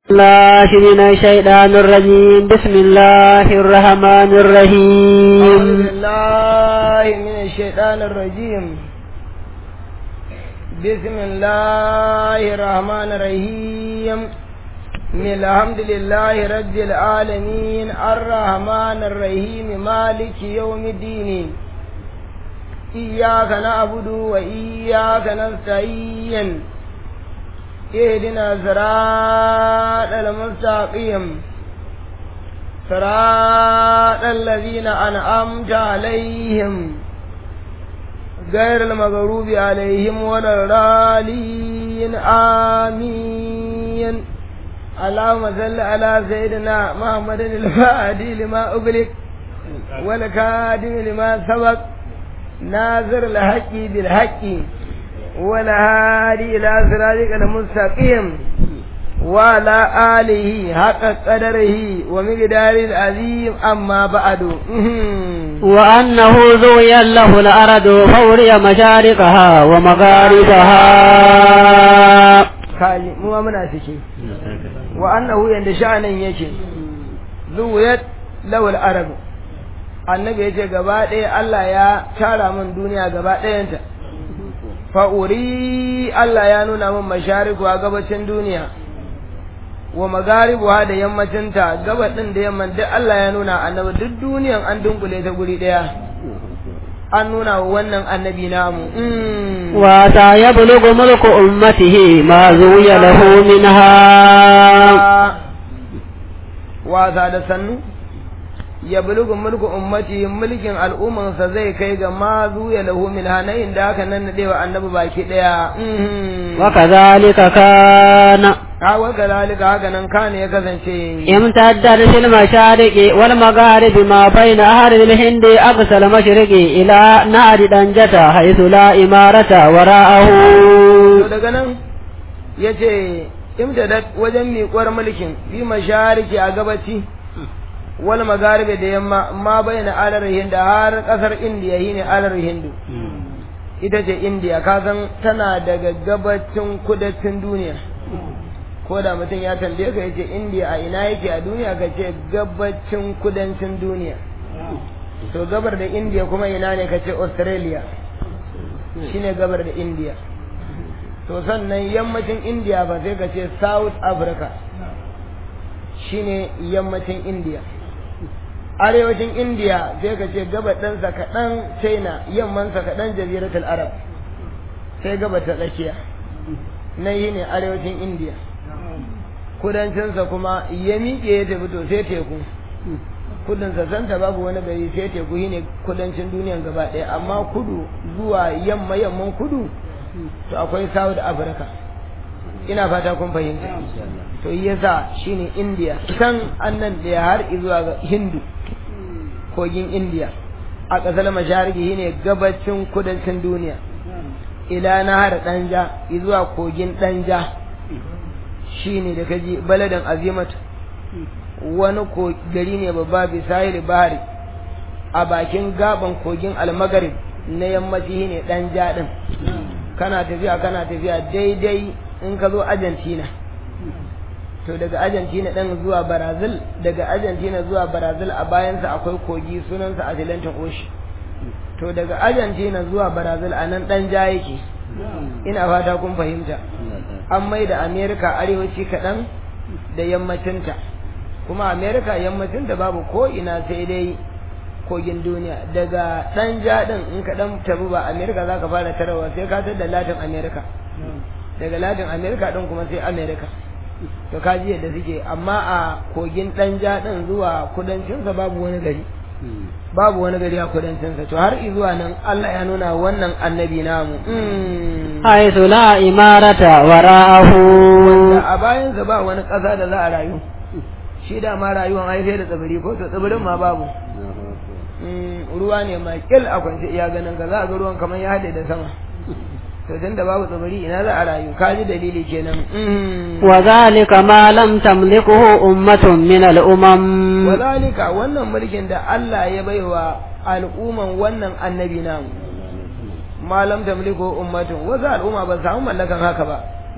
الله من الشيطان الرجيم بسم الله الرحمن أعوذ الرحيم بالله من الشيطان الرجيم بسم الله الرحمن الرحيم من الحمد لله رب العالمين الرحمن الرحيم مالك يوم الدين إياك نعبد وإياك نستعين اهدنا صراط المستقيم صراط الذين أنعمت عليهم غير المغضوب عليهم ولا الضالين آمين اللهم صل على سيدنا محمد الفادي لما أغلق والكادم لما سبق ناظر الحق بالحق والهادي إلى صراطك المستقيم وعلى آله حق قدره ومقدار العظيم أما بعد وأنه زوي له الأرض فوري مشارقها ومغاربها kaji mu ma muna ciki wa annahu yanda sha'anin yake zuwiyat lawal arabu annabi yace gaba ɗaya Allah ya tara min duniya gaba ɗayanta fa'uri Allah ya nuna min mashariku a gabacin duniya wa magaribu da yammacinta gabar ɗin da yamman duk Allah ya nuna annabi duk duniyan an dunkule ta guri ɗaya an nuna wa wannan annabi namu Mm. وأتى يبلغ ملك أمته ما زوي له منها wasa da sannu ya bulugu mulku ummati mulkin al'ummansa zai kai ga ma zuya lahu min hanayin da aka nan nadewa annabi baki daya وكذلك كان a wa kadalika haka nan kana ya kasance امتدت في المشارق والمغارب ما بين أهل الهند أقصى المشرق إلى نهر دنجة حيث لا إمارة وراءه to daga nan yace imtadat wajen miƙuwar mulkin bi mashariki a gabaci wal magaribi da yamma ma bayyana alar hinda har kasar indiya shine alar hindu ita ce indiya kasan tana daga gabacin kudancin duniya ko da mutum ya tambaye ka yace indiya a ina yake a duniya ka ce gabacin kudancin duniya to gabar da indiya kuma ina ne ka ce australia shine gabar da indiya to sannan yammacin indiya ba sai ka ce south africa shine yammacin indiya arewacin indiya sai ka ce gabaɗinsa kaɗan china yammansa kaɗan jaziratul arab sai gabar ta tsakiya na yi ne arewacin indiya kudancinsa kuma ya miƙe ya tafi to sai teku kudinsa santa babu wani gari sai teku shi ne kudancin duniyan gaba ɗaya amma kudu zuwa yamma yamman kudu to akwai south africa ina fata kun fahimta to yasa shine india can annan da har zuwa ga hindu kogin india a ƙasar mashariki shine gabacin kudancin duniya ila nahar danja zuwa kogin danja shine da kaji baladan azimat wani ko gari ne babba bisahil bahari a bakin gaban kogin almagarib na yammaci ne danja din kana tafiya kana tafiya daidai in ka zo Argentina to daga Argentina ɗin zuwa Brazil daga Argentina zuwa Brazil a bayansa akwai kogi sunansa Atlantic Ocean to daga Argentina zuwa Brazil a nan ɗan ja yake ina fata kun fahimta an mai da America arewaci kaɗan da yammacinta kuma America yammacinta babu ko ina sai dai kogin duniya daga ɗan ja ɗin in ka ɗan tafi ba America za ka fara tarawa sai ka da Latin America daga Latin America ɗin kuma sai America to ka ji yadda suke amma a kogin ɗan ja ɗin zuwa kudancinsa babu wani gari babu wani gari a kudancinsa to har zuwa nan Allah ya nuna wannan annabi namu حيث لا إمارة وراءه da a bayansa ba wani ƙasa da za a rayu shi da ma rayuwan haife da tsibiri ko to tsibirin ma babu ruwa ne mai kil a kwance iya ganin ka za a ga ruwan kamar ya haɗe da sama to tunda babu tsibiri ina za a rayu ka ji dalili kenan وذلك ما لم تملكه أمة من الأمم wazalika wannan mulkin da Allah ya baiwa al'umman wannan annabi namu malam tamliku ummatun wasu al'umma ba samu mallakan haka ba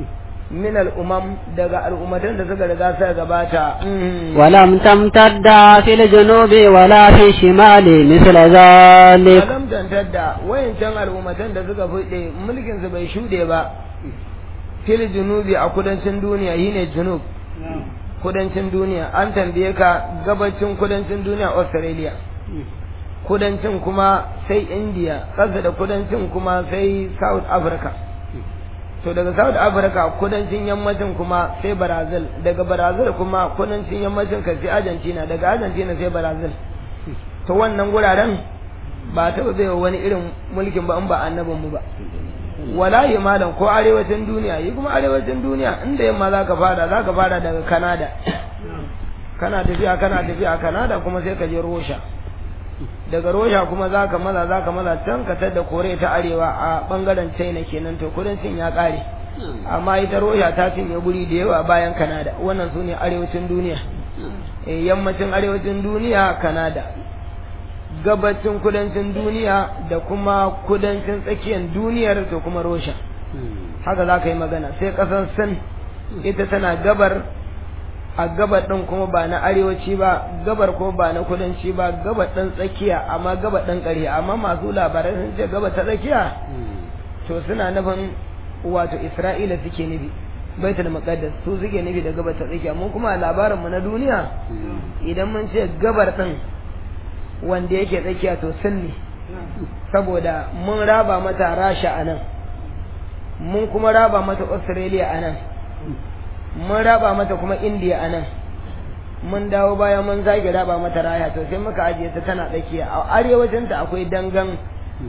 min al'umam daga al'ummatan da suka riga suka gabata ولم تمتد في الجنوب ولا في الشمال مثل ذلك Alam tantar da wayancan al'ummatan da suka fuɗe mulkin su bai shuɗe ba fil junubi a kudancin duniya shine junub kudancin duniya an tambaye ka gabacin kudancin duniya Australia kudancin kuma sai India ƙasa da kudancin kuma sai South Africa to daga South Africa kudancin yammacin kuma sai Brazil daga Brazil kuma kudancin yammacin ka sai Argentina daga Argentina sai Brazil to wannan guraren ba taɓa bai wani irin mulkin ba in ba annabin mu ba wala yi malam ko arewacin duniya yi kuma arewacin duniya inda yamma za ka fara za ka fara daga Canada kana tafiya kana tafiya Canada kuma sai ka je Russia daga Russia kuma za ka maza za ka maza can ka tada kore ta arewa a bangaren China kenan to kudancin ya kare amma ita Russia ta cinye guri da yawa bayan Canada wannan su ne arewacin duniya Eh, yammacin arewacin duniya Canada gabacin kudancin duniya da kuma kudancin tsakiyar duniyar to kuma Russia haka za ka yi magana sai ƙasar Sin ita tana gabar a gabar ɗin kuma ba na arewaci ba gabar kuma ba na kudanci ba gabar ɗin tsakiya amma gabar ɗin ƙarfi amma masu labarai sun ce gabar ta tsakiya to suna nufin wato Isra'ila suke nufi baitul muqaddas su suke nufi da gabar ta tsakiya mun kuma labarin mu na duniya idan mun ce gabar ɗin wanda yake tsakiya to sun ne saboda mun raba mata Rasha a nan mun kuma raba mata Australia a nan mun raba mata kuma India a nan mun dawo bayan mun zage raba mata raya to sai muka ajiye ta tana tsakiya a arewacin ta akwai dangan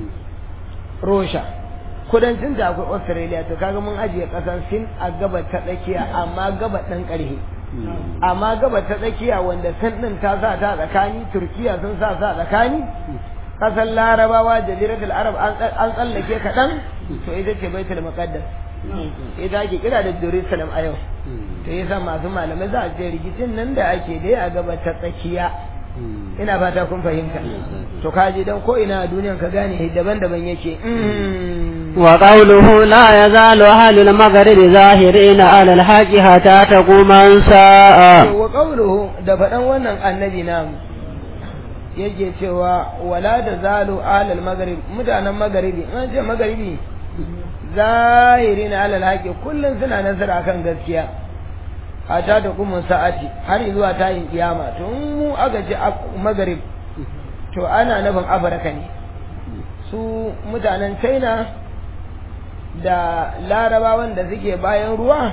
Russia kudancin ta akwai Australia to kaga mun ajiye kasan Sin a gabar ta tsakiya amma gabar dan karhe amma gabar ta tsakiya wanda Sin din ta sa ta tsakani Turkiya sun sa sa tsakani kasan Larabawa jaziratul Arab an tsallake kaɗan to ita ce Baitul Muqaddas ita ake kira da Jerusalem a yau to yasa masu malamai za a ce rikicin nan da ake dai a gaba ta tsakiya ina fata kun fahimta to kaji dan ko ina a duniyan ka gane daban-daban yake وقوله لا يزال أهل المغرب ظاهرين على الحق حتى تقوم الساعة wa qawluhu da faɗan wannan annabi namu yake cewa wala da zalu alal maghrib mutanen magharibi an ce magharibi zahirina alal haqi kullun suna nazara kan gaskiya hata da kuma sa'ati har zuwa tayin kiyama to in mu aka ce magharib to ana nufin afirka ne su mutanen china da larabawan da suke bayan ruwa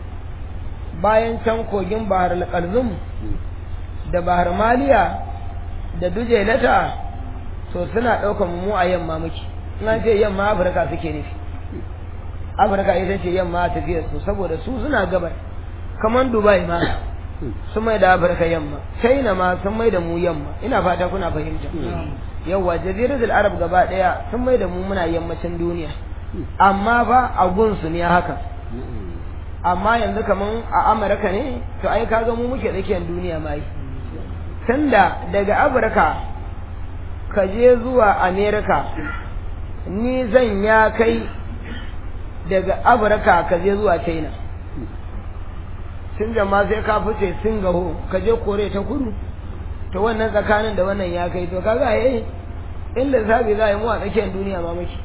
bayan can kogin bahar al-qalzum da bahar maliya da dujelata to suna ɗaukar mu a yamma muke ina ce yamma afirka suke nufi afirka ita ce yamma tafiyar su saboda su suna gabar kamar dubai ma sun mai da afirka yamma china ma sun mai da mu yamma ina fata kuna fahimta yawa jaziratul arab gaba daya sun mai da mu muna yammacin duniya amma fa a gunsu ne haka amma yanzu kaman a amurka ne to ai kaga mu muke tsakiyar duniya mai tunda daga afirka ka je zuwa america ni zan ya kai daga afirka ka je zuwa china sun jama sai ka fice singaho ka je kore ta kudu to wannan tsakanin da wannan ya kai to kaga eh inda zabi za a yi mu a tsakiyar duniya ma muke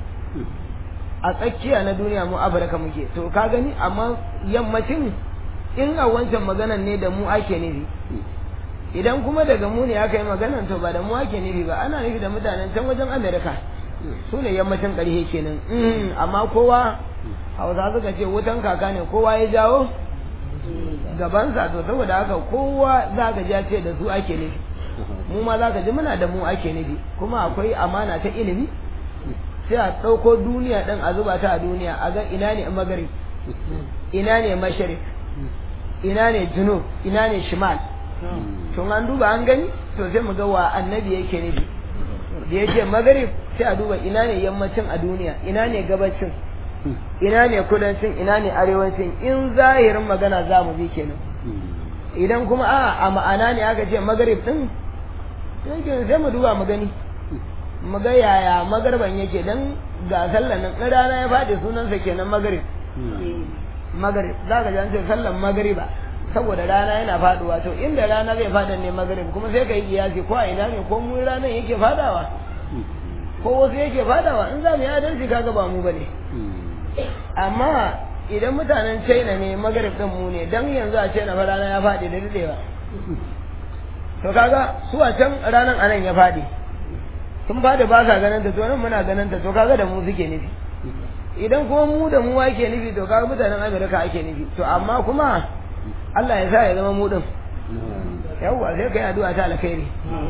a tsakiya na duniya mu afirka muke to ka gani amma yammacin in a wancan maganan ne da mu ake nufi idan kuma daga mu ne aka yi maganan to ba da mu ake nufi ba ana nufi da mutanen can wajen amerika su ne yammacin ƙarshe kenan amma kowa hausa suka ce wutan kaka ne kowa ya jawo gabansa to saboda haka kowa za ka ja ce da su ake nufi mu ma za ka ji muna da mu ake nufi kuma akwai amana ta ilimi sai a ɗauko duniya ɗin a zuba ta a duniya a ga ina ne magari ina ne masharif ina ne junub ina ne shimal tun an duba an gani to sai mu ga wa annabi yake nufi da ya ce magarib sai a duba ina ne yammacin a duniya ina ne gabacin ina ne kudancin ina ne arewacin in zahirin magana za mu bi kenan idan kuma a a ma'ana ne aka ce magarib din sai mu duba mu gani mu ga yaya magarban yake dan ga sallan nan in rana ya faɗi sunansa kenan magarib magrib za ka ji an ce sallan magriba saboda rana yana faduwa to inda rana zai fada ne magrib kuma sai ka yi kiyasi ko a ina ne ko mu ranar yake fadawa ko wasu yake fadawa in za mu yi adalci kaga ba mu bane amma idan mutanen China ne magrib din mu ne dan yanzu a China fa rana ya fadi da dadewa to kaga su a can ranan anan ya fadi sun fada ba sa ganin ta to nan muna ganin ta to kaga da mu suke nufi idan kuma mu da mu ake nufi to kaga mutanen Amerika ake nufi to amma kuma Allah ya sa ya zama mu din yawwa sai kai addu'a ta alkhairi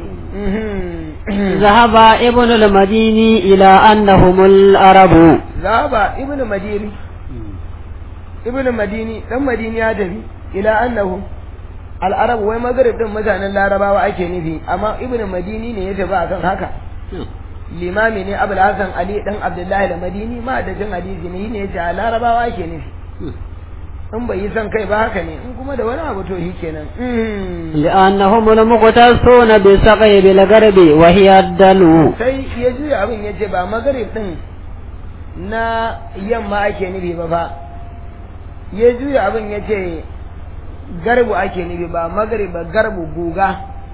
ذهب ابن المديني إلى أنهم العرب ذهب ابن مديني ابن مديني dan madini ya tafi ila annahu al-arab wai maghrib din mutanen larabawa ake nufi amma ibn madini ne ya tafi akan haka limami ne abul hasan ali dan abdullahi da madini ma da jin hadisi ne ne ya larabawa ake nufi in bai yi son kai ba haka ne in kuma da wani abu to shi kenan لأنهم المقتصون بالسقي بالغرب وهي الدلو sai ya juya abin ya ce ba magarib din na yamma ake nufi ba fa ya juya abin ya ce garbu ake nufi ba magarib ba garbu guga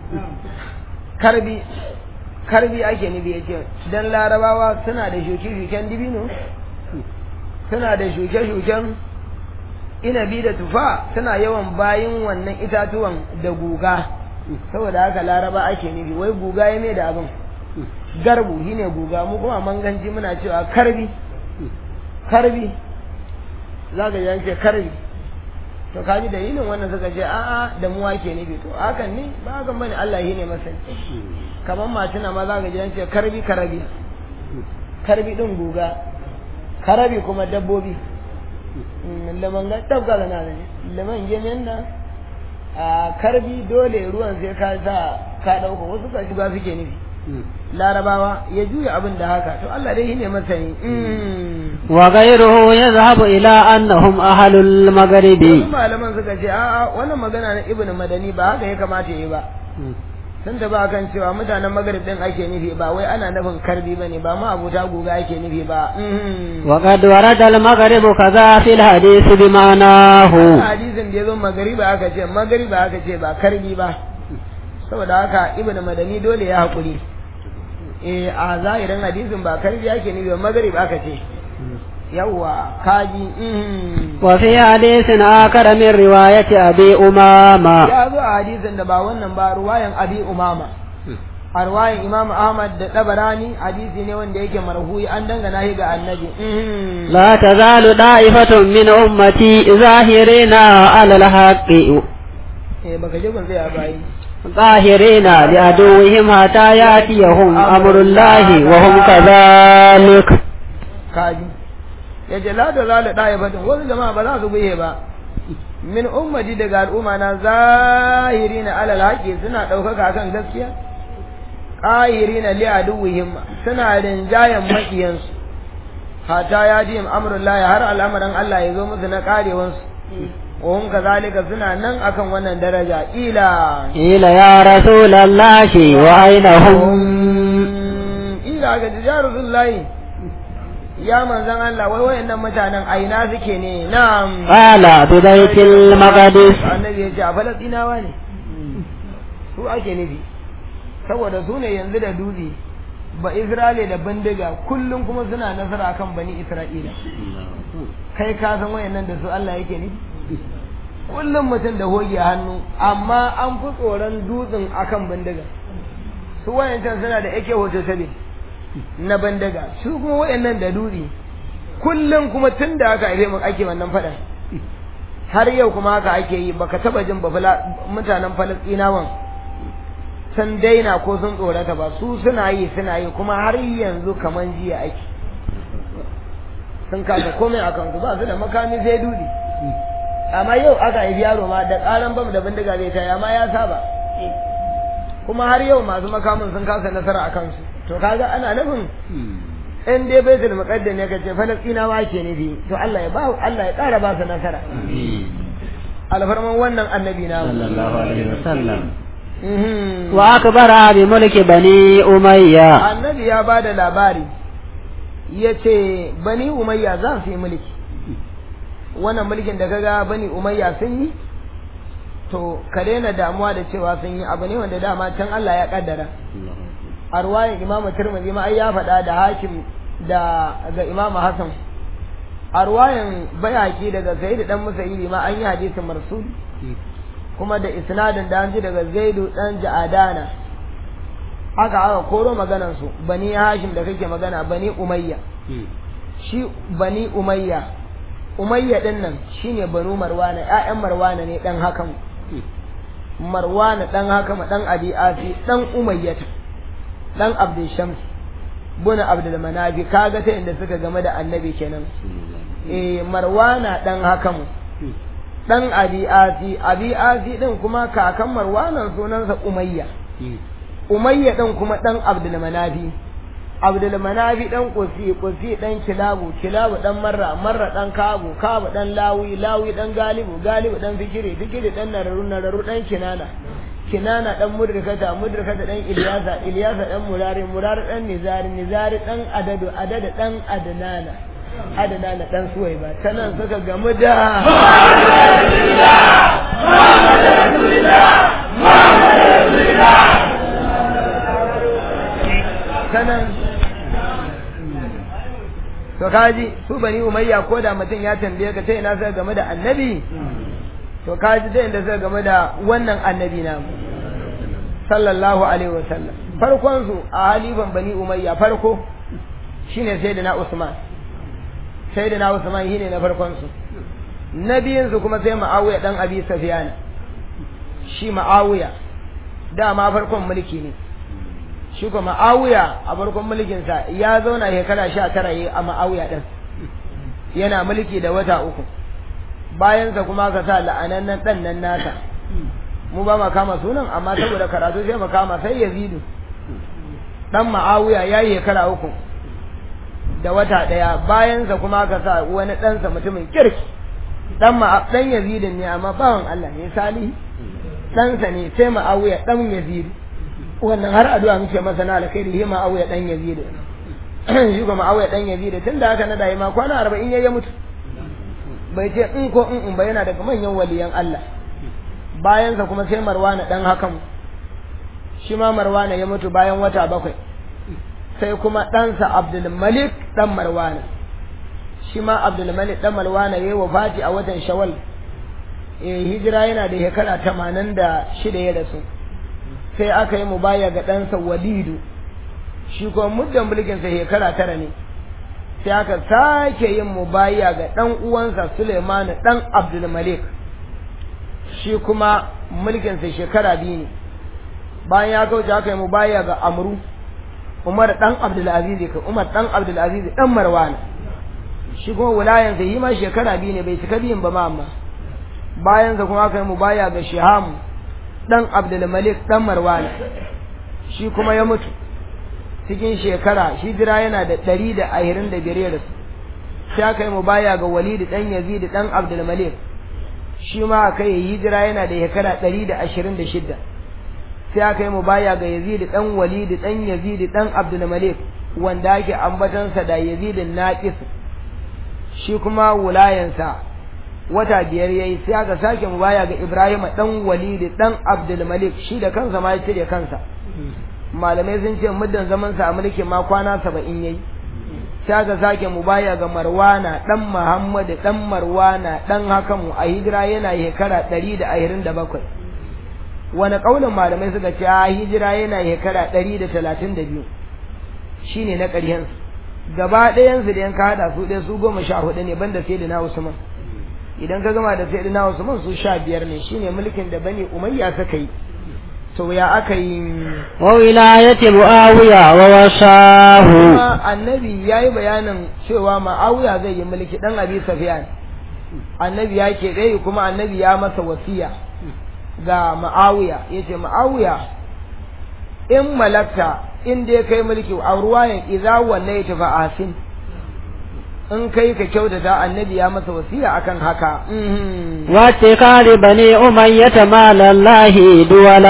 karbi karbi ake nufi ya ce don larabawa suna da shuke-shuken dibino suna da shuke-shuken inabi da tufa suna yawan bayin wannan itatuwan da guga saboda haka laraba ake nufi wai guga ya mai da abin garbu shine guga mu kuma manganci muna cewa karbi karbi za ka ji ce karbi to kaji dalilin wannan suka ce a'a da mu ake nufi to hakan ne ba hakan bane Allah shine masani kamar matuna ma za ka ji ce karbi karabi karbi din guga karabi kuma dabbobi laman ga tabga da na ne laman gemen nan a karbi dole ruwan sai ka sa ka dauka wasu ka shiga suke nufi larabawa ya juya abin da haka to Allah dai shine masani وغيره يذهب إلى أنهم أهل المغرب wasu malaman suka ce a'a wannan magana na ibnu madani ba haka ya kamata yi ba sun da ba kan cewa mutanen magrib din ake nufi ba wai ana nufin karbi bane ba ma abuta guga ake nufi ba وقد ورد المغرب كذا في الحديث بمعناه hadisin da ya zo magariba aka ce magariba aka ce ba karbi ba saboda haka ibnu madani dole ya hakuri eh a zahirin hadisin ba karbi ake nufi ba magrib aka ce yawwa kaji mhm. وفي حديث آخر من رواية أبي أمامة ya zo a hadisin da ba wannan ba ruwayan abi umama a ruwayan imam ahmad da dabarani hadisi ne wanda yake marhuyi an dangana shi ga annabi mhm. لا تزال طائفة من أمتي ظاهرين على الحق eh baka je gun sai a bayi ظاهرين لعدوهم حتى يأتيهم أمر الله وهم كذلك kaji ya ce la da zala ɗaya batun wasu jama'a ba za su biye ba min ummati daga al'umma na zahiri na alal haƙi suna ɗaukaka kan gaskiya ƙahiri na liyaduwihim suna rinjayen maƙiyansu hata ya ji amrullahi har al'amarin Allah ya zo musu na ƙarewansu wa hum kazalika suna nan akan wannan daraja ila قيل يا رسول الله وأين هم ila ga tijarullahi ya manzan Allah wai wayannan mutanen aina suke ne na'am قال ببيت المقدس annabi ya ce a falastinawa ne su ake nufi saboda su ne yanzu da dutse ba isra'ila da bindiga kullum kuma suna nasara akan bani isra'ila kai ka san wayannan da su Allah yake nufi kullum mutum da hoge a hannu amma an fi tsoron dutsen akan bindiga su wayancan suna da ake hoto sabi na bandaga su kuma wayannan da dutse kullum kuma tun da aka haife mu ake wannan faɗan har yau kuma haka ake yi baka taba jin ba fala- mutanen falastinawan sun daina ko sun tsorata ba su suna yi suna yi kuma har yanzu kaman jiya ake sun kasa komai a kansu ba su da makami sai dudi amma yau aka haifi yaro ma da karan bam da bindiga zai taya amma ya saba kuma har yau masu makamin sun kasa nasara a kansu to kaga ana nufin in dai baitul muqaddas ne kace falastinawa ke nufi to Allah ya ba Allah ya ƙara ba su nasara alfarman wannan annabi na صلى الله عليه وسلم Mhm. وأكبر بملك بني أمية annabi ya ba da labari ya ce bani umayya za su yi mulki wannan mulkin da kaga bani umayya sun yi to ka daina damuwa da cewa sun yi abu ne wanda dama can Allah ya kaddara a ruwayan imam tirmidhi ma ai ya faɗa da hakim da ga imam hasan a ruwayan bayaki daga zaid dan musayyibi ma an yi hadisin marsul kuma da isnadin da an ji daga zaidu dan ja'adana haka aka koro maganan su bani hashim da kake magana bani umayya shi bani umayya umayya din nan shine banu marwana ƴaƴan marwana ne dan hakan marwana dan hakama dan abi asi dan umayyata dan abdul shams buna abdul manafi kaga ta inda suka game da annabi kenan eh marwana dan hakamu dan abi asi abi asi din kuma kakan marwanan sunansa umayya umayya din kuma dan abdul manafi abdul manafi dan kusi kusi dan kilabu kilabu dan marra marra dan kabu kabu dan lawi lawi dan galibu galibu dan fikiri fikiri dan nararu nararu dan kinana kinana dan mudrikata mudrikata dan ilyasa ilyasa dan murari murari dan nizari nizari dan adadu adadu dan adnana adnana dan suwaiba tanan suka gamu da tanan to kaji su bani umayya ko da mutum ya tambaye ka ta ina sai game da annabi to kaji ta inda sai game da wannan annabi na sallallahu alaihi wasallam farkon su a halifan bani umayya farko shine sayyidina usman sayyidina usman shine na farkon su na biyun su kuma sai ma'awiya dan abi sufyan shi ma'awiya dama farkon mulki ne shi kuma ma'awiya a farkon mulkinsa ya zauna shekara sha tara yi a ma'awiya ɗin yana mulki da wata uku bayansa kuma ka sa la'anannen ɗan nan nasa mu ba ma kama sunan amma saboda karatu sai mu kama sai yazidu ɗan ma'awiya ya yi shekara uku da wata ɗaya bayansa kuma ka sa wani ɗansa mutumin kirki ɗan ma ɗan yazidin ne amma bawan Allah ne salihi ɗansa ne sai ma'awiya ɗan yazidu wannan har addu'a muke masa na alkhairi shi ma'awiya dan yazid shi kuma ma'awiya dan yazid tunda haka na dai ma kwana 40 yayi mutu bai ce in ko in in ba yana daga manyan waliyan Allah bayan sa kuma sai marwana dan hakan shi ma marwana ya mutu bayan wata bakwai sai kuma ɗansa Abdul Malik dan Marwana shi ma Abdul Malik dan Marwana yayi wafati a watan Shawwal eh hijira yana da shekara 86 ya rasu sai aka yi mubaya ga ɗansa walidu shi kuma muddan mulkinsa shekara tara ne sai aka sake yin mubaya ga ɗan uwansa Suleimanu ɗan Abdulmalik shi kuma mulkinsa shekara biyu ne bayan ya kauce aka yi mubaya ga Amru Umar ɗan Abdulaziz ka Umar ɗan Abdulaziz ɗan Marwana shi kuma wulayansa yi ma shekara biyu ne bai cika biyun ba ma amma bayansa kuma aka yi mubaya ga Shihamu dan Abdulmalik dan Marwana shi kuma ya mutu cikin shekara shi jira yana da ɗari da ahirin da biyar da su sai aka yi mubaya ga Walid dan Yazid dan Abdulmalik shi ma aka yi hijira yana da shekara ɗari da ashirin da shidda sai aka yi mubaya ga Yazid dan Walid dan Yazid dan Abdulmalik wanda ake ambatansa da Yazid Naqis shi kuma wulayansa wata biyar yayi sai aka sake mu baya ga Ibrahim dan Walid dan Abdul Malik shi da kansa ma ya cire kansa malamai sun ce muddan zaman sa a mulkin ma kwana 70 yayi sai aka sake mu baya ga Marwana dan Muhammad dan Marwana dan Hakamu a hijira yana shekara 127 wani kaulin malamai suka ce a hijira yana shekara 132 shine na ƙaryen gaba ɗayan su da yanka hada su ɗaya su goma sha hudu ne banda sai da na Usman idan ka gama da sayyidina Usman su sha biyar ne shine mulkin da bani Umayya suka yi to ya aka yi wa wilayati Muawiya wa wasahu annabi yayi bayanin cewa Muawiya zai yi mulki dan Abi Sufyan annabi ya ke dai kuma annabi ya masa wasiya ga Muawiya yace Muawiya in malakta in dai kai mulki a ruwayan idza wallaita fa asin in kai ka kyautata annabi ya masa wasiya akan haka wace kare bane umayyata malallahi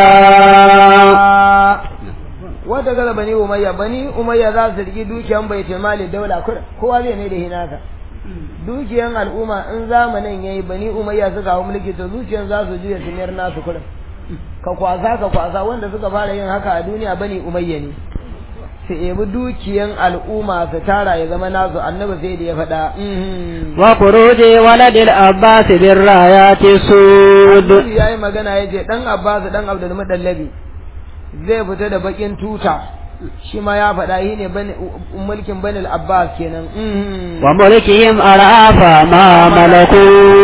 duwala wata gaba bani umayya bani umayya za su rigi dukiyan baitul mali daula kur kowa zai ne da hinaka dukiyan al'umma in zamanin yayi bani umayya suka hawo mulki to zuciyan za su juya su mayar nasu kurin ka kwasa ka kwasa wanda suka fara yin haka a duniya bani umayya ne su ebi dukiyan al'umma su tara ya zama nasu annabi sai da ya faɗa wa kuruji waladil abbas bin rayati sud ya yi magana ya ce ɗan abbas ɗan abdul mudallabi zai fita da bakin tuta shi ma ya faɗa shi ne mulkin banil abbas kenan wa mulkihim arafa ma malaku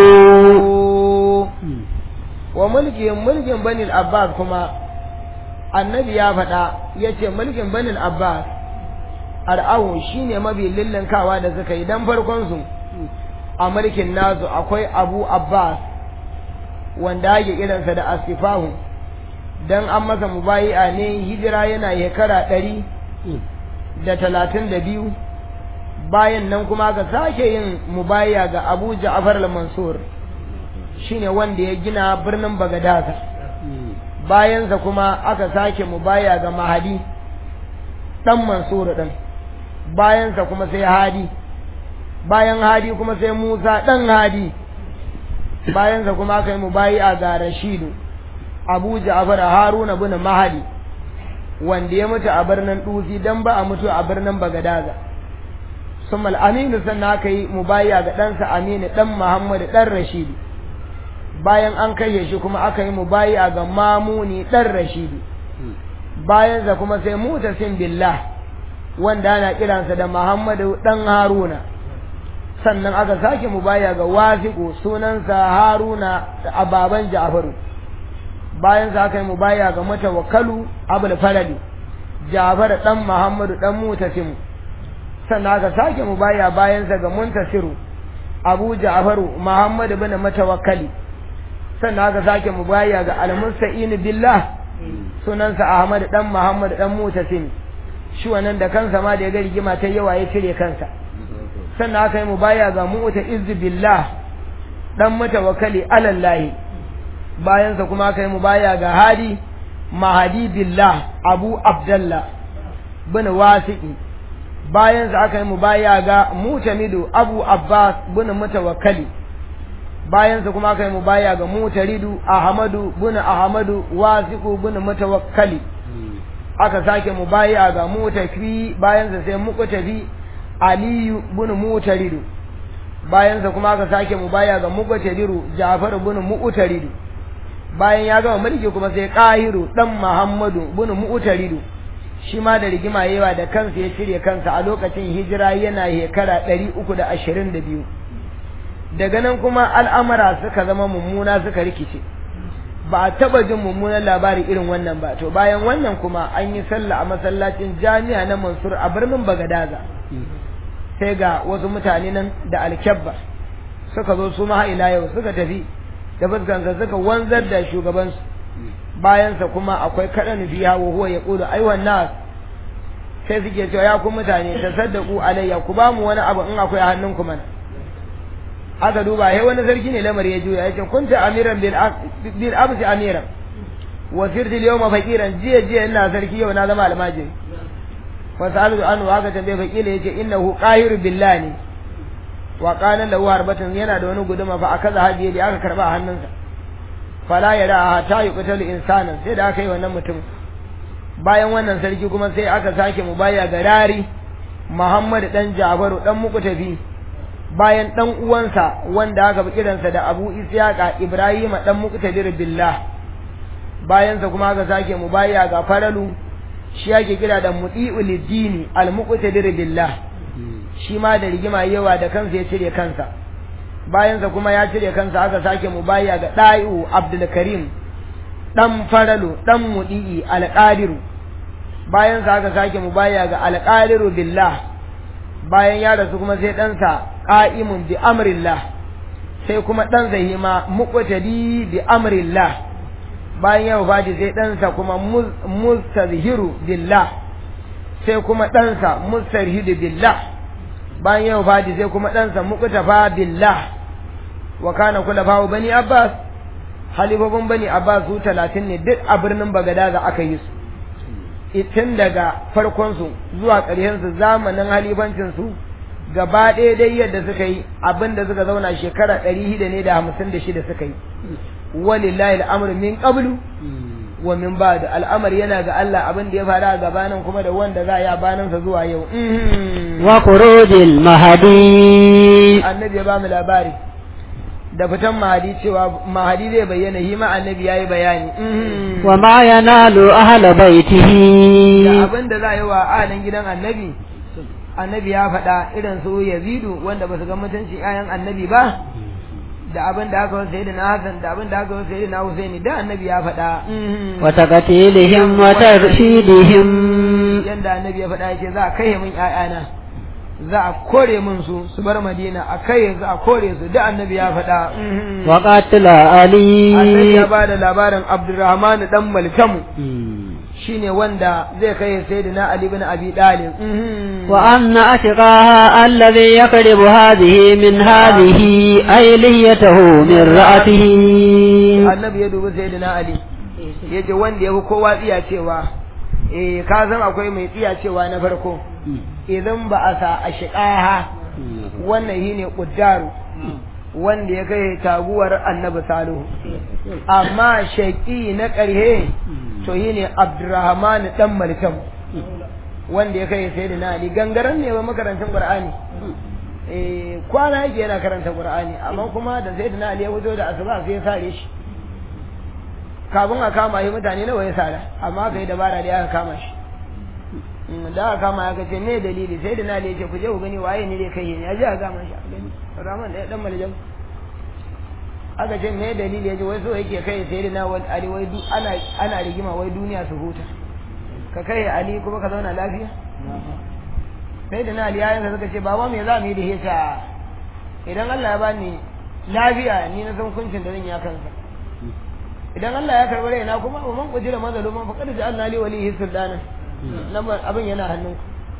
wa mulkin mulkin banil abbas kuma annabi ya faɗa ya ce mulkin banil abbas ar'ahu shine mabi lillinkawa da suka yi dan farkon su a mulkin nasu akwai abu abbas wanda ake kiransa da asifahu dan an masa mubayi'a ne hijira yana shekara ɗari da talatin da biyu bayan nan kuma ka sake yin mubayi'a ga abu ja'far al-mansur shine wanda ya gina birnin bagadaza bayansa kuma aka sake mubayi'a ga mahadi dan mansur din bayansa kuma sai hadi bayan hadi kuma sai musa dan hadi bayansa kuma aka yi mubayi'a ga rashidu abu ja'far haruna bin mahadi wanda ya mutu a birnin dusi dan ba a mutu a birnin bagadaza summa aminu sannan aka yi mubayya ga ɗansa aminu ɗan muhammadu ɗan rashidu bayan an kashe shi kuma aka yi mubayya ga mamuni ɗan rashidu bayan sa kuma sai mutasim billah wanda ana kiransa da muhammadu ɗan haruna sannan aka sake mubayya ga wasiƙu sunansa haruna a baban ja'faru bayan sa aka yi mubaya ga matawakkalu abul farali jafar dan muhammadu dan mutasim sannan aka sake mubaya bayan sa ga muntasiru abu jafaru muhammadu bin matawakkali sannan aka sake mubaya ga almusta'in billah sunansa ahmad dan muhammadu dan mutasim shi wannan da kansa ma da ya ga rigima ta yawa ya cire kansa sannan aka yi mubaya ga mu'ta izz billah dan matawakkali alallahi bayansa kuma aka yi mu baya ga hadi mahadi billah abu abdallah bin wasiqi bayansa aka yi mu baya ga mutamidu abu abbas bin mutawakkali bayansa kuma aka yi mu baya ga mutaridu ahmadu bin ahmadu wasiqu bin mutawakkali aka sake mu baya ga mutafi bayansa sai muqtafi aliyu bin mutaridu bayansa kuma aka sake mu baya ga muqtadiru ja'far bin mu'taridu bayan ya gama mulki kuma sai qahiru dan muhammadu bin mu'taridu shi ma da rigima yawa da kansa ya cire kansa a lokacin hijira yana shekara 322 daga nan kuma al'amara suka zama mummuna suka rikice ba a taba jin mummunan labari irin wannan ba to bayan wannan kuma an yi sallah a masallacin jami'a na mansur a birnin bagadaza sai ga wasu mutane nan da alkyabba suka zo su ma ila yau suka tafi da fuskansa suka wanzar da shugabansu bayansa kuma akwai kaɗan biya wa huwa ya ƙudu aiwan nas sai suke cewa ya ku mutane ta saddaku alayya ku ba mu wani abu in akwai a hannun ku mana aka duba he wani sarki ne lamar ya juya yace kunta amiran bil amsi amiran wa sirti al yawma faqiran jiya jiya ina sarki yau na zama almajiri fa sa'alu anhu haka tambaye faqila yace innahu qahiru billahi wa qala lahu harbatan yana da wani guduma fa akaza hadiye da aka karba a hannunsa fala yara ta yuqtalu insanan sai da aka yi wannan mutum bayan wannan sarki kuma sai aka sake mu baya ga rari Muhammad dan Jabaru dan Muqtafi bayan dan uwansa wanda aka bi kiransa da Abu Isyaqa Ibrahim dan Muqtadir billah bayan sa kuma aka sake mu baya ga Faralu shi yake kira da Mudi'u lidini al-Muqtadir billah shi ma da rigima yawa da kansa ya cire kansa bayan sa kuma ya cire kansa aka sake mu baya ga Da'iu Abdul Karim dan Faralu dan Mudi'i al-Qadiru bayan sa aka sake mu baya ga al-Qadiru billah bayan ya rasu kuma sai ɗansa ƙa'imun bi amrillah sai kuma ɗansa hima muƙwatadi bi amrillah bayan ya wafati sai ɗansa kuma mustazhiru billah sai kuma ɗansa mustarhidu billah bayan ya wafati sai kuma ɗansa muƙtafa billah wa kana kula fawo bani abbas halifofin bani abbas su talatin ne duk a birnin bagadaza aka yi su tun daga farkonsu zuwa ƙarshensu zamanin halifancinsu gaba ɗaya dai yadda suka yi abin da suka zauna shekara ɗari shida ne da hamsin da shida suka yi walillahi al'amru min qablu wa min ba'd al'amari yana ga Allah abin da ya faru a gabanin kuma da wanda za a yi a baninsa zuwa yau wa khurujil mahdi annabi ya ba mu labari da fitan mahadi cewa mahadi zai bayyana shi ma annabi yayi bayani wa ma yanalu ahla baitihi da abin da za a yi wa ahalin gidan annabi annabi ya faɗa irin su yazidu wanda ba su ga mutunci ayan annabi ba da abin da aka wasu na Hassan da abin da aka wasu na Husaini da annabi ya faɗa wa taqtilihim wa tarshidihim yanda annabi ya faɗa yake za a kai min ƴaƴana za a kore min su su bar Madina a kai za a kore su da annabi ya faɗa wa qatila ali annabi ya bada labarin Abdurrahman dan Malkamu shine wanda zai kai sayyidina Ali ibn Abi Talib wa anna ashqaha alladhi yaqribu hadhihi min hadhihi ay liyatahu min ra'atihi annabi ya dubi sayyidina Ali yace wanda yafi kowa tsiya cewa eh ka san akwai mai tsiya cewa na farko idan ba a sa ashqaha wannan shine quddaru wanda ya kai taguwar annabi salihu amma shaqi na ƙarhe to yi ne abdurrahman dan malkam wanda ya kai sai da na ali gangaren ne ba makarantar qur'ani eh kwana yake yana karanta qur'ani amma kuma da sai da na ali ya fito da asuba sai ya sare shi kafin a kama shi mutane nawa ya sara amma aka yi dabara da aka kama shi da aka kama aka ce me dalili sai da na ali ya ce ku je ku gani waye ne dai kai ne ya ji a kama shi a gani rahman da dan malkam aka ce me dalili yaji wai so yake kai sai na wal ali wai du ana ana rigima wai duniya su huta ka kai ali kuma ka zauna lafiya sai da na ali yayin suka ce baba me za mu yi da hita idan Allah ya bani lafiya ni na san kuncin da zan ya kansa idan Allah ya karbi raina kuma wa man qudira mazluman faqad ja'alna li walihi sultana nan abin yana hannunku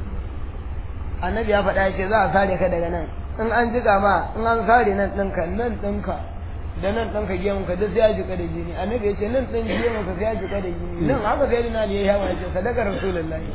annabi ya faɗa ya ce za a sare ka daga nan in an jiga ma in an sare nan ɗinka nan ɗinka da nan ɗan ka gemu ka duk sai ya jika da jini annabi ya ce nan ɗin gemu ka sai ya jika da jini nan haka sai dina ne ya yawa ya ce sadaka rasulullahi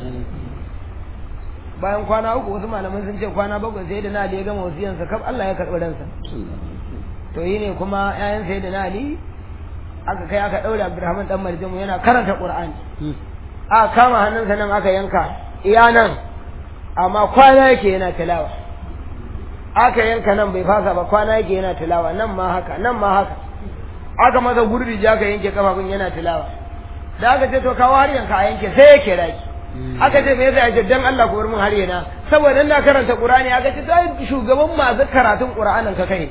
bayan kwana uku wasu malaman sun ce kwana bakwai sai da ali ya gama wasiyansa kaf Allah ya karɓi ransa to yi ne kuma ƴaƴan sai da ali aka kai aka ɗaure Abdurrahman dan Marjamu yana karanta Qur'ani aka kama hannunsa nan aka yanka iya nan amma kwana yake yana tilawa aka yanka nan bai fasa ba kwana yake yana tilawa nan ma haka nan ma haka aka masa gurbi ja aka yanke kafafun yana tilawa da aka ce to kawo har yanka a yanke sai yake raki aka ce me yasa ya dan Allah ku bar mun har yana saboda ina karanta Qur'ani aka ce to shugaban masu karatun Qur'anin ka kai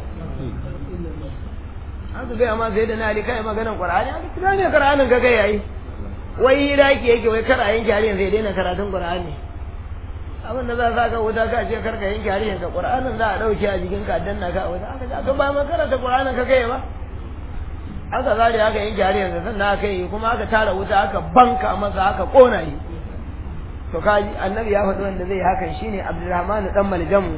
aka ga amma sai da na ali kai maganar Qur'ani aka ce ne Qur'anin ka kai yayi wai raki yake wai kar a yanke har yanzu ya daina karatun Qur'ani abin da za sa ka wuta ka ce karka yanke harshen ka qur'anin za a dauke a jikin ka danna ka a wuta aka aka ba ma karanta qur'anin ka kai ba aka zare aka yanke harshen sa sannan aka yi kuma aka tara wuta aka banka masa aka kona shi to kaji annabi ya faɗi wanda zai hakan shine abdurrahman dan maljamu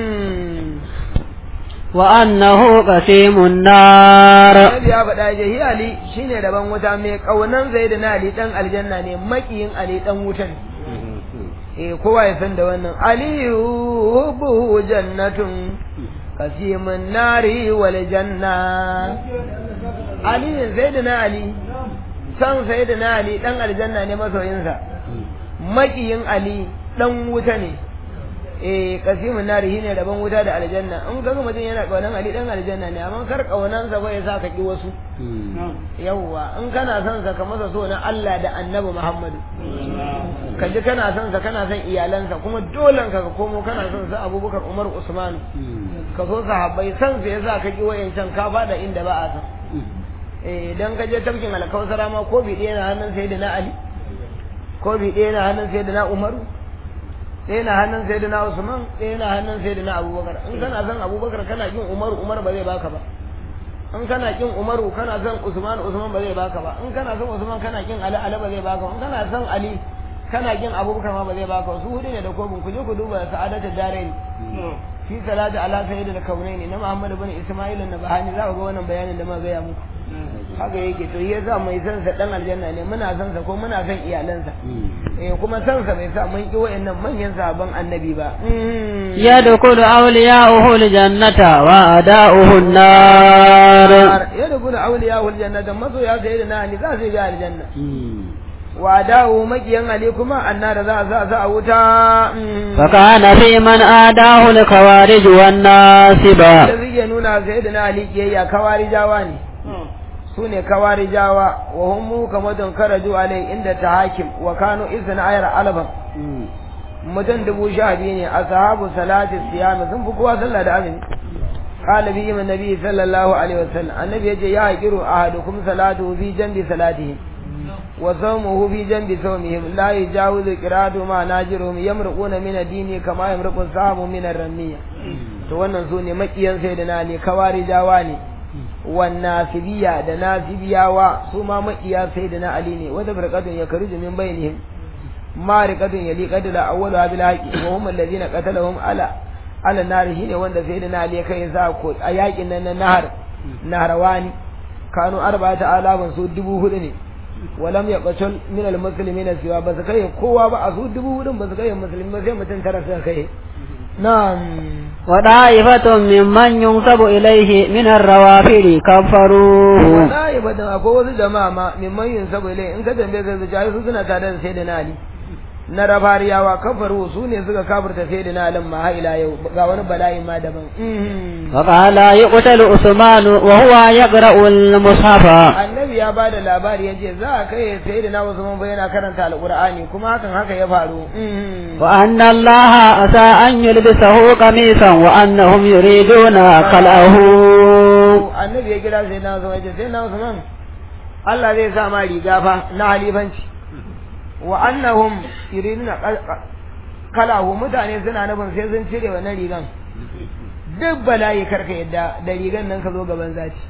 wa annahu qasimun nar annabi ya faɗa je ali shine daban wuta mai kaunan zaidina ali dan aljanna ne makiyin ali dan wutan eh kowa ya san da wannan aliyu hubbuhu jannatun kasimun nari wal janna ali sayyidina ali san sayyidina ali dan aljanna ne masoyinsa makiyin ali dan wuta ne eh kasimun nari shine rabon wuta da aljanna in kaga mutum yana kaunan ali dan aljanna ne amma kar kaunan sa bai sa ka ki wasu yawwa in kana son sa ka masa so na Allah da Annabi Muhammadu ka ji kana son sa kana son iyalansa kuma dole ka ka komo kana son sa Abubakar Umar Usman ka so sahabbai san sa yasa ka ki wayancan ka fada inda ba a san eh dan ka je tafkin alkausara ma ko bi ɗaya na hannun sayyidina Ali ko bi ɗaya na hannun sayyidina Umaru ɗaya na hannun sai na Usman ɗaya na hannun sai na Abubakar in kana son Abubakar kana kin Umaru Umar ba zai baka ba in kana kin Umaru kana son Usman Usman ba zai baka ba in kana son Usman kana kin Ali Ali ba zai baka in kana son Ali kana kin Abubakar ma ba zai baka su hudu ne da kobin ku je ku duba sa'adatu darain fi salati ala sayyidil kaunaini na Muhammad ibn Isma'il an-Nabhani za ku ga wannan bayanin da ma gaya muku haka yake to ya sa mai san sa dan aljanna ne muna san sa ko muna san iyalansa eh kuma san sa bai sa mun ki wayannan manyan sahabban annabi ba يدخل أولياؤه الجنة وأعداؤه النار ya da kuna auliya hul jannata maso ya sai da na ni za su ga aljanna wa dawo makiyan ali kuma annar za za za a wuta فكان في من آداه الخوارج والناصبة da zai nuna sai da na ali kiyayya kawarijawa ne su ne kawarijawa wa hum mu kama don karaju alai inda ta hakim wa kanu izin ayar alban mutum dubu sha biyu ne a sahabu salati siyami sun fi kowa sallah da azumi قال بهم النبي صلى الله عليه وسلم النبي يجي يهجر أحدكم صلاته في جنب صلاتهم وصومه في جنب صومهم لا يجاوز قراءته مع ناجرهم يمرقون من الدين كما يمرق السهم من الرمية to wannan su ne makiyan sayyidina ne kawari jawa ne wan nasibiya da nasibiyawa su ma makiya sayyidina ali ne wata firqatun yakruju min bainihim mariqatun yaliqatu la awwalu bil haqi wa hum alladhina qatalahum ala ala nari shine wanda sayyidina ali kai sa ko a yakin nan na nahar naharawani kanu arba'ata alafan su dubu hudu ne walam yaqtul min almuslimina siwa ba su kai kowa ba a su dubu hudun ba su kai musulmi ba sai mutum tara suka kai na'am وطائفة ممن ينسب إليه من الروافد كفروه wallahi ba da akwai wasu jama'a ma mimman yin saboda ilai in ka tambaye ka zuciya su suna tare da sayyidina ali na rafariyawa kafaru su ne suka kafirta sayyidina ali ma har ila yau ga wani bala'i ma daban وقال يقتل عثمان وهو يقرأ المصحف annabi ya ba da labari ya ce za a kai sayyidina usman ba yana karanta alqur'ani kuma hakan haka ya faru وأن الله عسى أن يلبسه قميصا وأنهم يريدون خلعه annabi ya kira sai na Usman ya ce sai na Usman Allah zai sa ma riga fa na halifanci wa annahum yuriduna kalahu mutane suna nufin sai sun cire wannan rigan duk bala'i karka yadda da rigan nan ka zo gaban zaci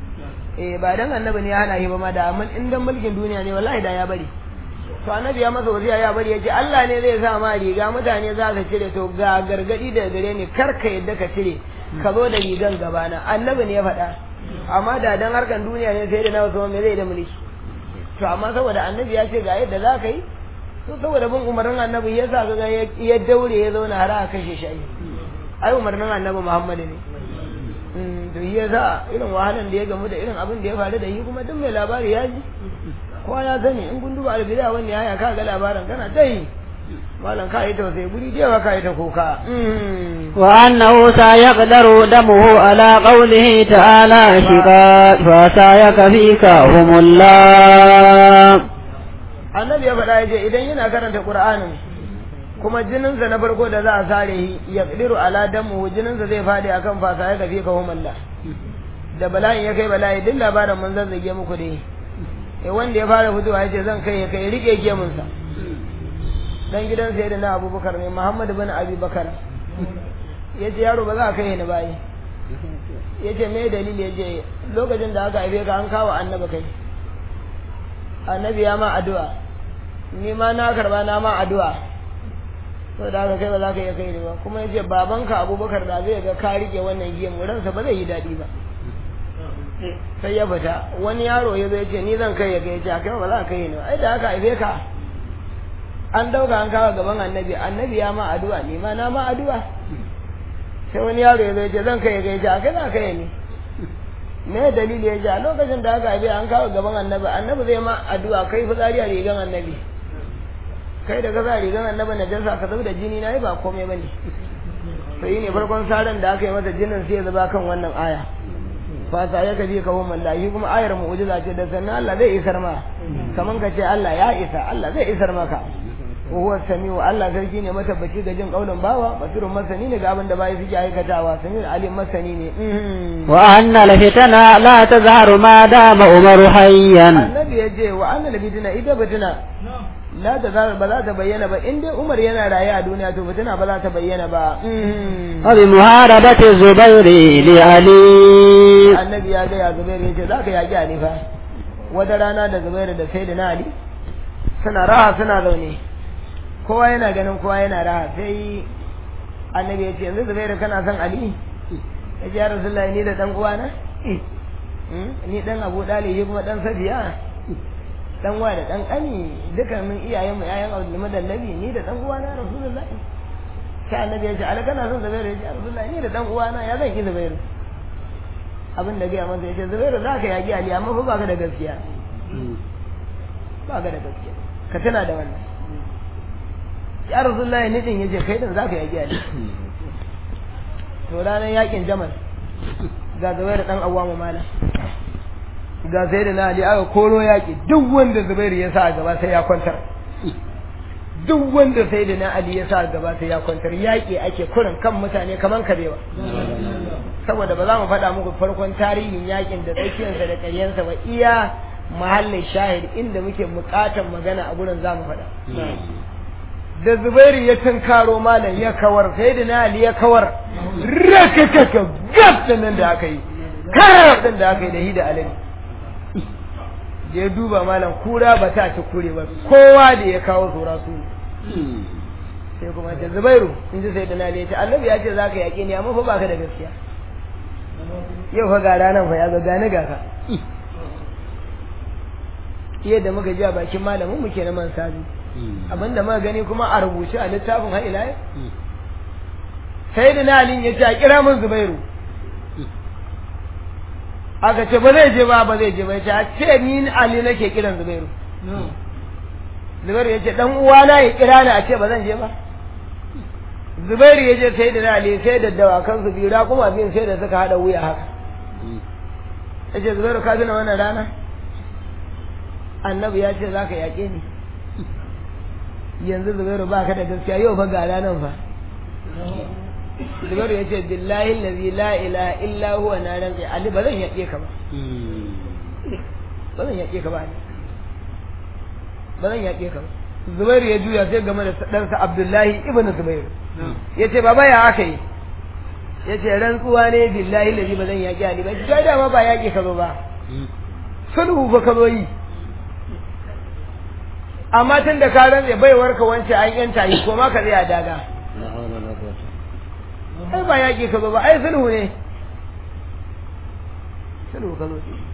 eh ba dan annabi ne ya hana shi ba ma da amma in dan mulkin duniya ne wallahi da ya bari to annabi ya masa wasiya ya bari yace Allah ne zai sa ma riga mutane za su cire to ga gargadi da gare ni karka yadda ka cire ka zo da rigan gabana annabi ne ya faɗa amma da dan harkan duniya ne sai da na wasu me zai da mulki to amma saboda annabi ya ce ga yadda za ka yi to saboda bin umarnin annabi ya sa ga ya daure ya zauna har aka kashe shi ai umarnin annabi Muhammadu ne to shi ya sa irin wahalan da ya gamu da irin abin da ya faru da shi kuma duk mai labari ya ji kowa ya sani in kun duba albida wanda ya ka ga labarin kana ta yi malam ka yi tausayi guri da yawa ka yi ta kuka وأنه سيقدر دمه على قوله تعالى شقاء فسيكفيك هم الله annabi ya faɗa ya ce idan yana karanta qur'anin kuma jininsa na farko da za a sare shi ya qidiru ala damu jininsa zai fadi akan fasa ya kafi ka humalla da bala'in ya kai bala'i duk labarin mun zazzage muku dai eh wanda ya fara fitowa ya ce zan kai ya kai rike gemunsa dan gidan sai da na abubakar ne muhammad bin abi bakar ya ce yaro ba za a kai ni bayi ya ce me dalili ya ce lokacin da aka haife ka an kawo annabi kai annabi ya ma addu'a ni ma na karba na ma addu'a to da aka kai ba za ka iya kai ni ba kuma ya ce babanka abubakar da zai ga ka rike wannan gemu ransa ba zai yi daɗi ba sai ya fita wani yaro ya zai ce ni zan kai ya kai ya ce kai ba za ka kai ni ba ai da aka haife ka an dauka an kawo gaban annabi annabi ya ma addu'a ni ma na ma addu'a sai wani yaro ya zai ce zan kai ya kai ya kai za ka kai ni me dalili ya ja lokacin da aka haife an kawo gaban annabi annabi zai ma addu'a kai fitsari a rigan annabi kai da ka sa rigan annabi na jansa ka zub da jini na yi ba komai bane sai ne farkon saran da aka yi mata jinin sai ya zuba kan wannan aya fasa ya kaji ka hum Allah kuma ayar mu'jiza ce da sannan Allah zai isar ma kaman ka ce Allah ya isa Allah zai isar maka huwa samiu Allah sarki ne matabbaci ga jin kaulin bawa basirun masani ne ga abin da bai suke aikatawa samiu alim masani ne wa anna lafitana la tazharu ma dama umaru hayyan annabi ya ce wa anna lafitana ita batuna la ta za ba za ta bayyana ba in dai Umar yana raye a duniya to fitina ba za ta bayyana ba wa bi muharabati zubairi li ali annabi ya ga ya Zubairu ya ce za ka yaki Ali fa wata rana da Zubairu da sai da na Ali suna raha suna zaune kowa yana ganin kowa yana raha sai annabi ya ce yanzu Zubairu kana son Ali ya ce ya Rasulullahi ni da dan uwana ni dan abu dalibi kuma dan safiya dan wa da dan kani dukkanin iyayen mu yayan Abdul Madallabi ni da dan uwana Rasulullahi sai annabi ya ce ala kana son Zubairu ya ce Rasulullahi ni da dan uwana ya zan ki Zubairu abin da gaya masa ya ce Zubairu za ka yaki Ali amma fa ba ka da gaskiya ba ka da gaskiya ka tana da wannan ya Rasulullahi ni din yace kai din za ka yaki Ali to ranar yakin Jamal ga Zubairu dan Awwamu malam ga sai da na Ali aka koro yaƙi duk wanda Zubairu ya sa a gaba sai ya kwantar duk wanda sai da na Ali ya sa a gaba sai ya kwantar yaƙi ake kurin kan mutane kaman kabewa saboda ba za mu faɗa muku farkon tarihin yaƙin da tsakiyarsa da ƙaryensa ba iya mahallin shahid inda muke buƙatar magana a gurin za mu faɗa da Zubairu ya tunkaro malam ya kawar sai da na Ali ya kawar rakakaka gab nan da aka yi karar din da aka yi da hi da alani da ya duba malam kura ba ta ci kure ba kowa da ya kawo tsora su sai kuma ce zubairu in ji sai da nali ya ce annabi ya ce za ka yaƙe ni amma fa ba ka da gaskiya yau fa ga ranar fa ya ga gane ga ka yadda muka ji a bakin malamin mu ke na man sabi abinda muka gani kuma a rubuce a littafin har ila sai da nali ya ce a kira min zubairu aka ce ba zai je ba ba zai je ba ya ce ni Ali nake kiran Zubairu Zubairu ya ce dan uwana ya kira ni a ce ba zan je ba Zubairu ya je sai da Ali sai da dawakan su bira kuma bin sai da suka hada wuya haka ya ce Zubairu ka tuna wannan rana annabi ya ce za ka yaƙe ni yanzu Zubairu ba ka da gaskiya yau fa ga ranar fa Zubairu ya ce billahi allazi la ilaha illa huwa na rantsi Ali ba zan yaƙe ka ba ba zan yaƙe ka ba Ali ba zan yaƙe ka ba Zubairu ya juya sai game da ɗansa Abdullahi ibn Zubairu ya ce baba ya aka yi ya ce rantsuwa ne billahi allazi ba zan yaƙe Ali ba kai dama ba yaƙe ka zo ba sulhu ba ka zo yi amma tun da ka rantse baiwar ka wance an yanta yi ko ma ka zai a daga ai ba yaƙi ka zo ba ai sulhu ne sulhu ka zo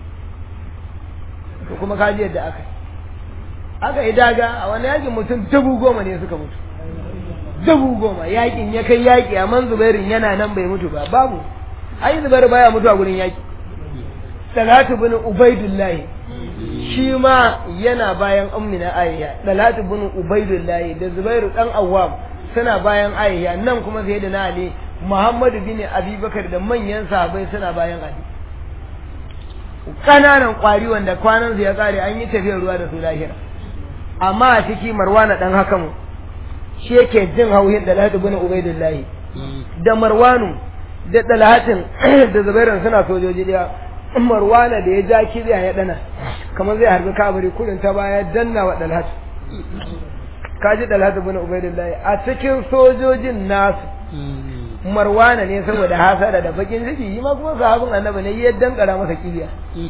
to kuma ka ji yadda aka aka yi daga a wani yaƙin mutum dubu goma ne suka mutu dubu goma yaƙin ya kai yaƙi amma zubairin yana nan bai mutu ba babu ai zubairu baya mutu a gurin yaƙi talatu bin ubaidullahi shi ma yana bayan ummina ayya talatu bin ubaidullahi da zubairu dan awwam suna bayan ayya nan kuma sai da na ali Muhammadu bin Abubakar da manyan sahabbai suna bayan Ali. Kananan kwari wanda kwanan su ya kare an yi tafiyar ruwa da su lahira. Amma a ciki Marwana dan hakamu shi yake jin hauhin da Lahadu bin Ubaidullahi. Da Marwanu da Dalhatin da Zubairu suna sojoji daya. Marwana da ya ja kibiya ya dana kamar zai harbi kabari kudin ta baya danna wa Dalhat. Kaji Dalhatu bin Ubaidullahi a cikin sojojin nasu marwana ne saboda hasada da bakin ciki yi ma kuma sahabin annabi ne ya dankara masa kibiya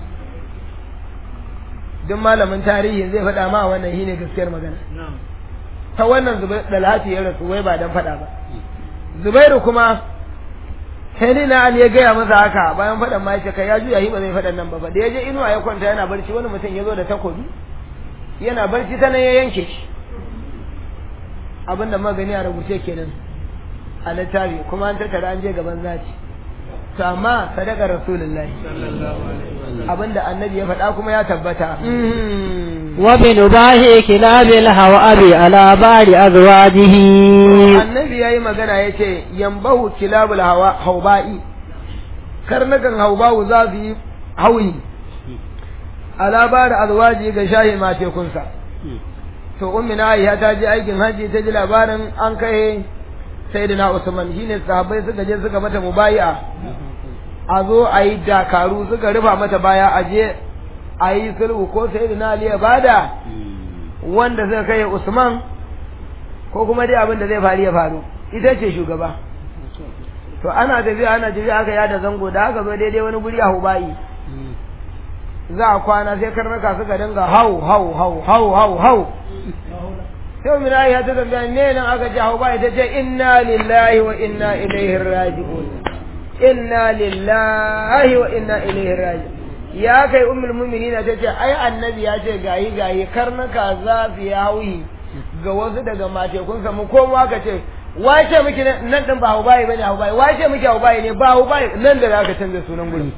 duk malamin tarihi zai faɗa ma wannan shine gaskiyar magana ta wannan zubair dalhati ya rasu wai ba dan faɗa ba zubairu kuma sai ni na ali ya gaya masa haka bayan faɗan ma yace kai ya juya shi ba zai faɗan nan ba fa da ya je inuwa ya kwanta yana barci wani mutum ya zo da takobi yana barci ta nan ya yanke shi abinda magani a rubuce kenan a littafi kuma an tattara an je gaban zaci to amma sadaka rasulullahi abinda annabi ya faɗa kuma ya tabbata wa bi nubahi kilabil hawabi ala bari azwajihi annabi yayi magana yace yambahu kilabul hawa hauba'i karnakan hauba'u za su yi hauyi ala bari azwaji ga shahi matekunsa to ummi na aisha ta je aikin haji ta ji labarin an kai sayyidina Usman shine sahabbai suka je suka mata mubai'a a zo a yi dakaru suka rufa mata baya a je a yi sulhu ko sayyidina Ali ya bada wanda suka kai Usman ko kuma dai abin da zai faru ya faru ita ce shugaba to ana tafiya ana tafiya aka yada zango da aka zo daidai wani guri a Hubai za a kwana sai karnuka suka dinga hau hau hau hau hau hau sai mu ya ta tambaya ne nan aka ji hau bai ta ce inna lillahi wa inna ilaihi raji'un inna lillahi wa inna ilaihi raji'un ya kai ummul mu'minina ta ce ai annabi ya ce gayi gayi karnuka za su yi hauyi ga wasu daga matekunsa mu koma ka ce wace miki nan din ba hubayi bane hubayi wace miki hubayi ne ba hubayi nan da zaka canza sunan gurin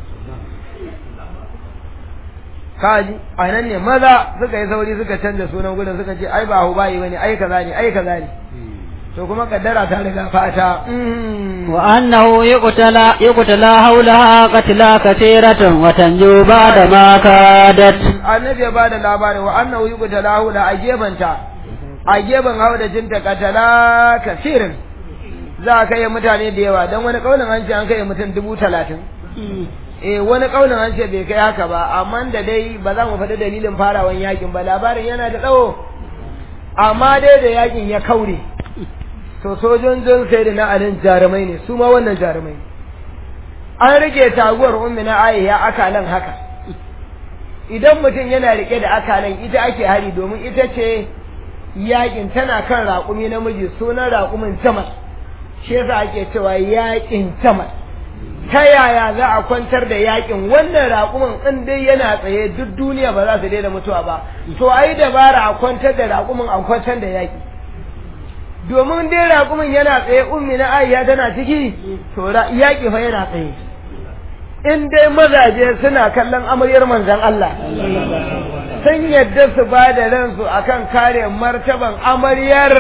kaji a nan ne maza suka yi sauri suka canza sunan gurin suka ce ai ba hubayi bane ai kaza ne ai kaza ne to kuma kaddara ta riga fata wa annahu yuqtala yuqtala hawlaha qatla katiratan wa tanju ba'da ma kadat annabi ya bada labarin wa annahu yuqtala hawla a gefanta a gefen haudajinta katala kasirin za a kai mutane da yawa don wani kaunin an ce an kai mutum dubu talatin eh wani kaunin an ce bai kai haka ba amma da dai ba za mu faɗi dalilin farawan yakin ba labarin yana da tsawo amma dai da yakin ya kaure to sojojin sai da na alin jarumai ne su ma wannan jarumai an rike taguwar ummi na aisha akalan haka idan mutum yana rike da akalan ita ake hari domin ita ce yakin tana kan raƙumi namiji sunan raƙumin tamas shi yasa ake cewa yakin tamas ta yaya za a kwantar da yakin wannan raƙumin in dai yana tsaye duk duniya ba za su daina mutuwa ba to ai dabara a kwantar da raƙumin a kwantar da yaki domin dai raƙumin yana tsaye ummi na aisha tana ciki to yaƙi fa yana tsaye in dai mazaje suna kallon amaryar manzon Allah sun yadda su ba da ransu akan kare martaban amaryar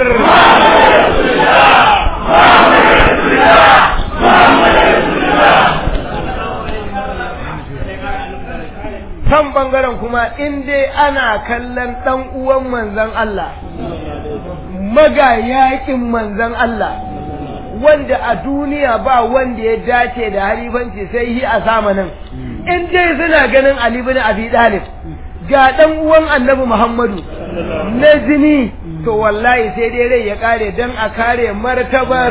kan bangaren kuma in dai ana kallon ɗan uwan manzon Allah magayakin manzon Allah wanda a duniya ba wanda ya dace da halifanci sai yi a zamanin in dai suna ganin Ali bin Abi Talib ga dan uwan Annabi Muhammadu na jini to wallahi sai dai rai ya kare dan a kare martabar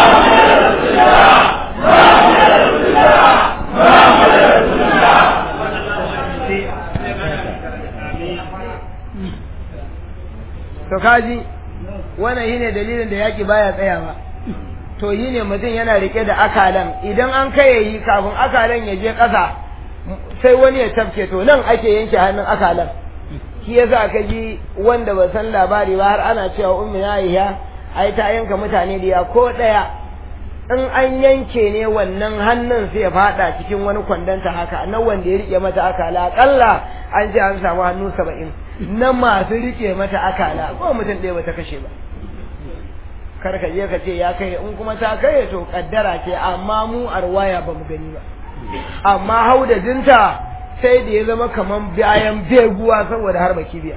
to kaji wannan shine dalilin da yaki baya tsayawa to yi ne mutum yana rike da akalan idan an kai yi kafin akalan ya je ƙasa sai wani ya tafke to nan ake yanke hannun akalan shi yasa ka ji wanda ba san labari ba har ana cewa ummi Aisha ai ta yanka mutane da ko daya in an yanke ne wannan hannun sai ya fada cikin wani kwandanta haka na wanda ya rike mata akala akalla an ce an samu hannu saba'in na masu rike mata akala ko mutum ɗaya bata kashe ba kar ka je ka ce ya kai in kuma ta kai to kaddara ce amma mu arwaya ba mu gani ba amma haudajinta sai da ya zama kaman bayan beguwa saboda harba kibiya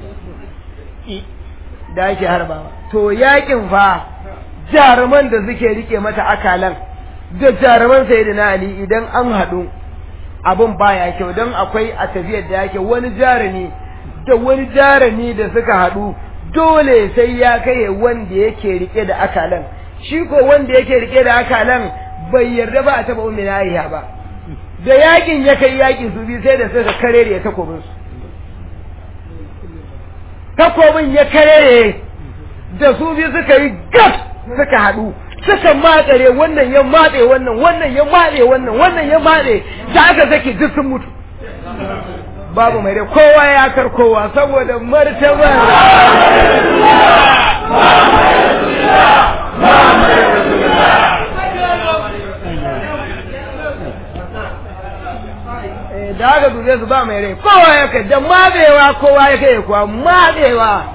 da ake harbawa to yakin fa jaruman da suke rike mata akalan da jaruman sayyidina ali idan an haɗu abin baya kyau don akwai a tafiyar da yake wani jarumi da wani jarumi da suka haɗu dole sai ya kai wanda yake rike da akalan shi ko wanda yake rike da akalan bai yarda ba a taba ummi na ba da yakin ya kai yakin su bi sai da suka karere takobin su takobin ya karere da su bi suka yi gas suka haɗu suka matsare wannan ya matse wannan wannan ya matse wannan wannan ya matse da aka saki duk sun mutu babu mai dai kowa ya kar kowa saboda martabar da aka dube su ba mai rai kowa ya kai da mabewa kowa ya kai kuwa mabewa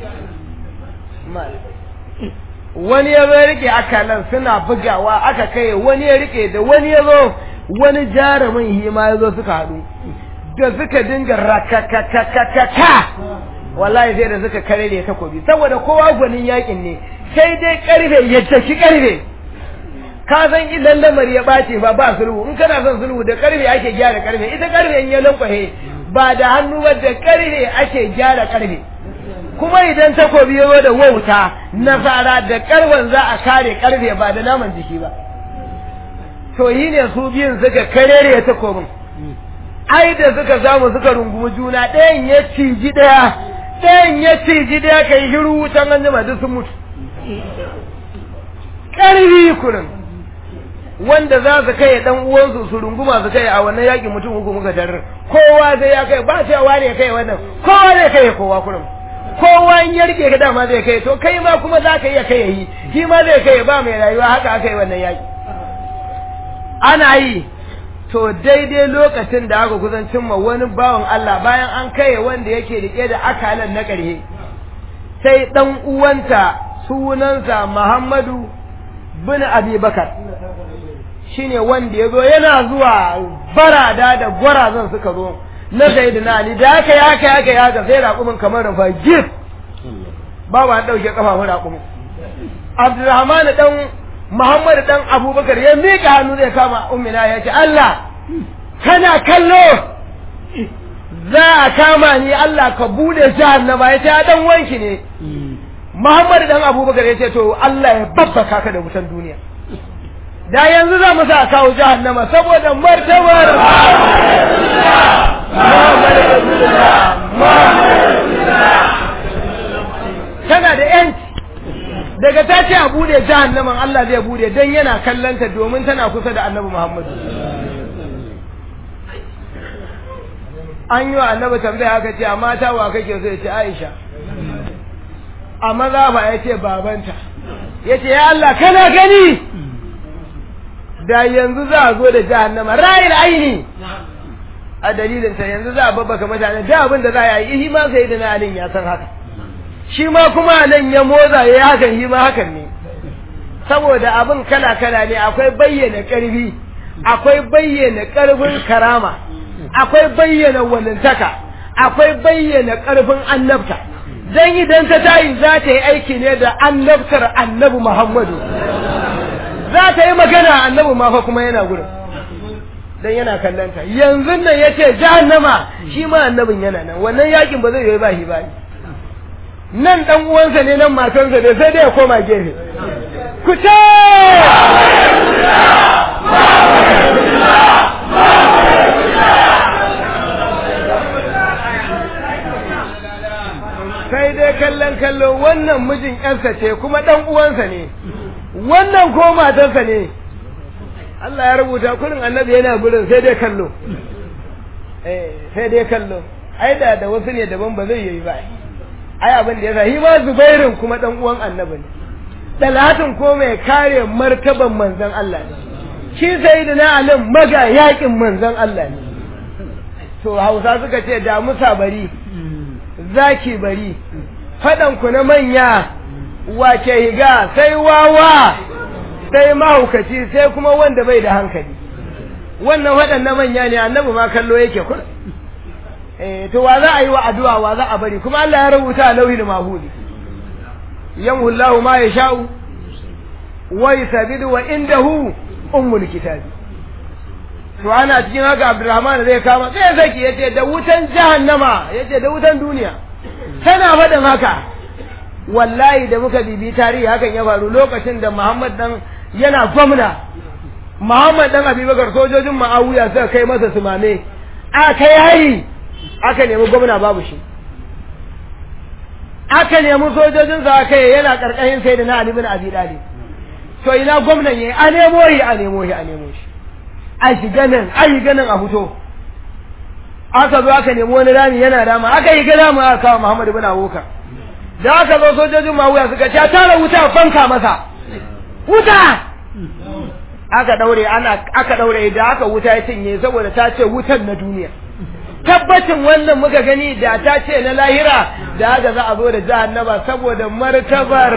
wani ya zo rike akalan suna bugawa aka kai wani ya rike da wani ya zo wani jarumin hima ya zo suka haɗu da suka dinga rakakakakaka wallahi sai da suka kare da takobi saboda kowa gwanin yakin ne sai dai karfe ya tafi karfe ka san idan lamar ya bace ba ba sulhu in kana son sulhu da karfe ake gyara karfe ita karfe in ya lankwahe ba da hannu ba da karfe ake gyara karfe kuma idan takobi ya zo da wauta nasara da karwan za a kare karfe ba da naman jiki ba to yi ne su biyun suka karere takobin ai da suka samu suka rungumi juna ɗayan ya ciji ɗaya ɗayan ya ciji ɗaya ka yi hiru wutan an jima duk sun mutu ƙarfi kurin wanda za su kai dan uwansu su runguma su kai a wannan yaƙi mutum uku muka tarar kowa zai ya kai ba cewa ne kai wannan kowa zai kai kowa kurum kowa in ya rike ka dama zai kai to kai ma kuma za ka iya kai yi shi ma zai kai ba mai rayuwa haka aka yi wannan yaƙi ana yi to daidai lokacin da aka kusan cimma wani bawan Allah bayan an kai wanda yake rike da akalan na ƙarhe sai dan uwanta sunansa Muhammadu bin Abi Bakar shine wanda ya zo yana zuwa barada da gwarazan suka zo na Sayyidina Ali da aka yaka yaka yaka sai raƙumin kamar rufa gif babu an ɗauke kafafun raƙumin Abdulrahman dan Muhammad dan Abubakar ya miƙa hannu zai kama ummina ya ce Allah kana kallo za a kama ni Allah ka bude jahannama ya ce a dan wanki ne Muhammad dan Abubakar ya ce to Allah ya babbaka ka da wutan duniya da yanzu za mu sa kawo jahannama saboda martabar tana da yanci daga ta ce a bude jahannaman Allah zai bude don yana kallanta domin tana kusa da annabi Muhammadu an yi wa annabi tambaya haka ce a mata wa kake so ya ce Aisha a maza ba ya ce babanta ya ce ya Allah kana gani da yanzu za a zo da jahannama ra'ayil aini a dalilin ta yanzu za a babbaka mutane da abin da za a yi shi ma sai da na alin ya san haka shi ma kuma nan ya moza ya yi hakan shi ma hakan ne saboda abin kala kala ne akwai bayyana karfi akwai bayyana karfin karama akwai bayyana walintaka akwai bayyana karfin annabta dan idan ta tayi za ta yi aiki ne da annabtar annabi Muhammadu za ta yi magana annabi ma fa kuma yana gurin dan yana kallanta yanzu nan yace jahannama shi ma annabin yana nan wannan yakin ba zai yi ba shi ba nan dan uwansa ne nan matansa ne sai dai ya koma gefe ku ce sai dai kallon kallo wannan mijin ƴarsa ce kuma dan uwansa ne wannan ko matarsa ne Allah ya rubuta kurin annabi yana gurin sai dai kallo eh sai dai kallo ai da da wasu ne daban ba zai yi ba ai abin da yasa shi ma Zubairin kuma dan uwan annabi ne Talatin ko mai kare martaban manzon Allah ne shi sayyidina Ali maga yakin manzon Allah ne to Hausa suka ce da musa bari zaki bari fadan ku na manya wace higa sai wawa sai mahaukaci sai kuma wanda bai da hankali wannan waɗannan manya ne annabi ma kallo yake kur eh to wa za a yi wa addu'a wa za a bari kuma Allah ya rubuta a lauhil mahudi yamhu Allahu ma yasha'u wa yuthabidu wa indahu ummul kitabi to ana cikin haka Abdurrahman zai kama sai zaki yace da wutan jahannama yace da wutan duniya tana faɗin haka wallahi da muka bibi tarihi hakan ya faru lokacin da Muhammad dan yana gwamna Muhammad dan Abubakar sojojin Ma'awiya suka kai masa sumame aka yayi aka nemi gwamna babu shi aka nemi sojojin sa aka yi yana karkashin sai da na Ali bin Abi Talib to ina gwamnan yayi a nemo shi a nemo shi a nemo shi a shiga nan a yi ganin a fito aka zo aka nemi wani rami yana dama aka yi ga rami aka kawo Muhammad bin Abubakar da aka zo sojojin mawuya suka ce tara wuta fanka masa wuta aka daure ana aka daure da aka wuta ya cinye saboda ta ce wutan na duniya tabbacin wannan muka gani da ta ce na lahira da haka za a zo da jahannaba saboda martabar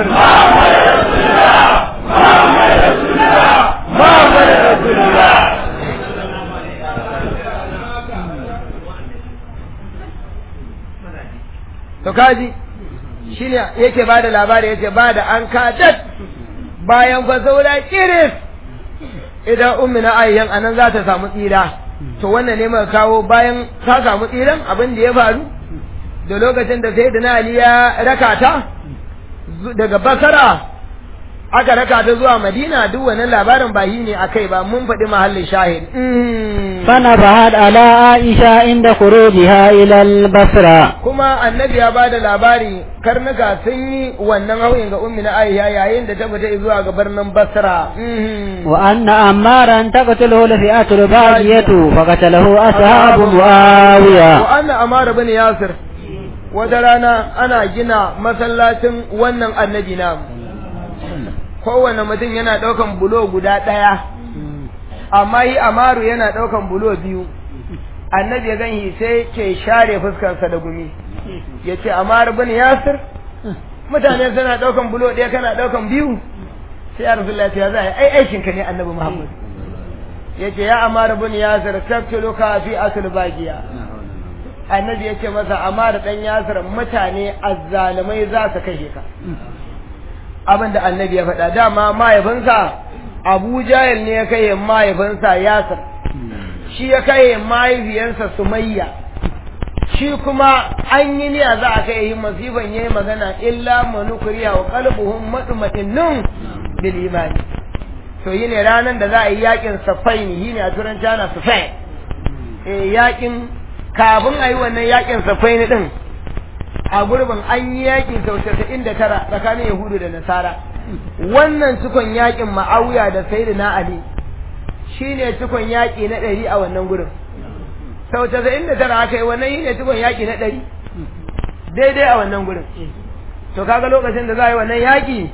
to kaji shine yake ba da labari yace ba da an kadat bayan fa saura kiris idan ummina ayyan anan za ta samu tsira to wannan ne muka kawo bayan ta samu tsiran abin da ya faru da lokacin da sai Ali ya raka ta daga basara aka raka ta zuwa madina duk wannan labarin ba yi ne akai ba mun faɗi mahallin shahid فنبهت على عائشة عند خروجها إلى البصرة kuma annabi ya bada labari karnuka sun yi wannan hauyin ga ummi na aisha yayin da ta fita zuwa ga birnin basra وأن أمارا تقتله الفئة الباغية فقتله أصحاب معاوية wa anna amara bin yasir wata rana ana gina masallacin wannan annabi na kowane mutum yana ɗaukan bulo guda ɗaya amma yi amaru yana ɗaukan bulo biyu annabi ya ganhi sai ke share fuskarsa da gumi ya ce amaru bin yasir mutane suna ɗaukan bulo ɗaya kana ɗaukan biyu sai ya rasu lafiya za a yi ai aikinka ne annabi muhammad ya ce ya amaru bin yasir taktuluka fi asul bagiya annabi ya ce masa amma da ɗan yasir mutane azzalumai za su kashe ka abin da annabi ya faɗa dama mahaifinsa abu jahil ne ya kai mahaifinsa yasir shi ya kai mahaifiyarsa sumayya shi kuma an yi niyya za a kai masifan yayi magana illa manukuriya wa qalbuhum madma'innun bil imani to yi ne ranar da za a yi yakin safaini yi ne a turanci ana safain eh yakin kafin a yi wannan yakin safaini din a gurbin an yi yakin sau casa'in da tara tsakanin yahudu da nasara wannan cikon yakin ma'auya da sayyidina ali shine cikon yaki na ɗari a wannan gurin sau casa'in da tara aka yi wannan yi ne cikon yaki na ɗari daidai a wannan gurin to kaga lokacin da za a yi wannan yaki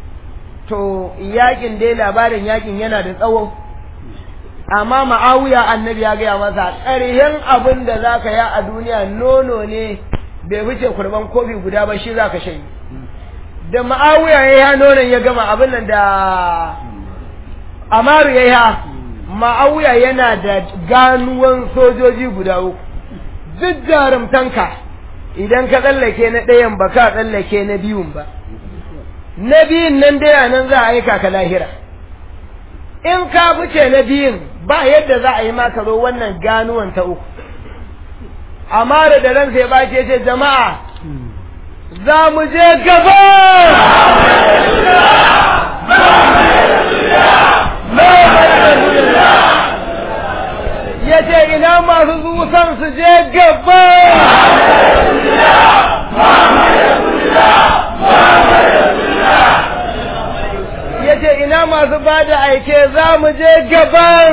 to yakin dai labarin yakin yana da tsawo amma ma'awiya annabi ya gaya masa ƙarhen abin da za ka ya a duniya nono ne bai wuce kurban kofi guda ba shi za ka shayi da ma'awiya ya ya nonon ya gama abin nan da amaru ya ya ma'awiya yana da ganuwan sojoji guda uku duk jarumtanka idan ka tsallake na ɗayan ba ka tsallake na biyun ba na biyun nan dai nan za a aika ka lahira in ka fice na biyun ba yadda za a yi maka zo wannan ganuwan ta uku amma da da ransa ya bace ce jama'a za mu je gaba ya ce ina masu zuwan su je gaba ya ce ina masu ba da aike za mu je gaban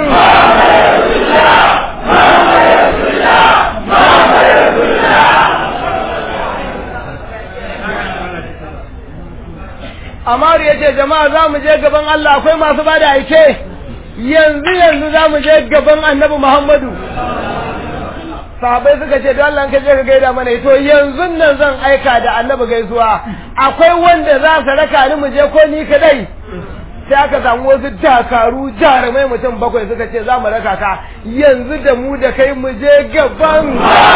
Amaru ya ce jama'a za mu je gaban Allah akwai masu ba da aike yanzu yanzu za mu je gaban annabi Muhammadu sahabai suka ce don Allah ka je ka gaida mana to yanzu nan zan aika da annabi gaisuwa akwai wanda za su raka ni mu je ko ni kadai sai aka samu wasu dakaru jarumai mutum bakwai suka ce za mu raka ka yanzu da mu da kai mu je gaban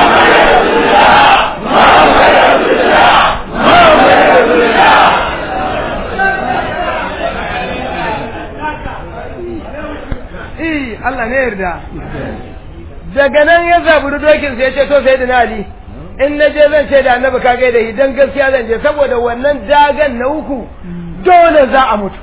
Eh, Allah ne yarda. Daga nan ya zaburi dokin sai ya ce to sai da Ali. In na je zan ce da annabi ka gaida shi dan gaskiya zan je saboda wannan dagan na uku dole za a mutu.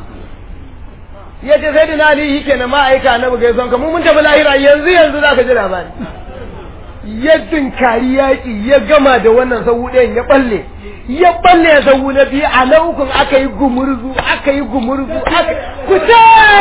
ya ce sai dina ali yake na ma'aika annabi ga son ka mu mun tafi lahira yanzu yanzu za ka ji labari ya dinkari yaƙi ya gama da wannan sahu ɗayan ya balle ya balle ya sahu na biyu a na ukun aka yi gumurzu aka yi gumurzu aka kuta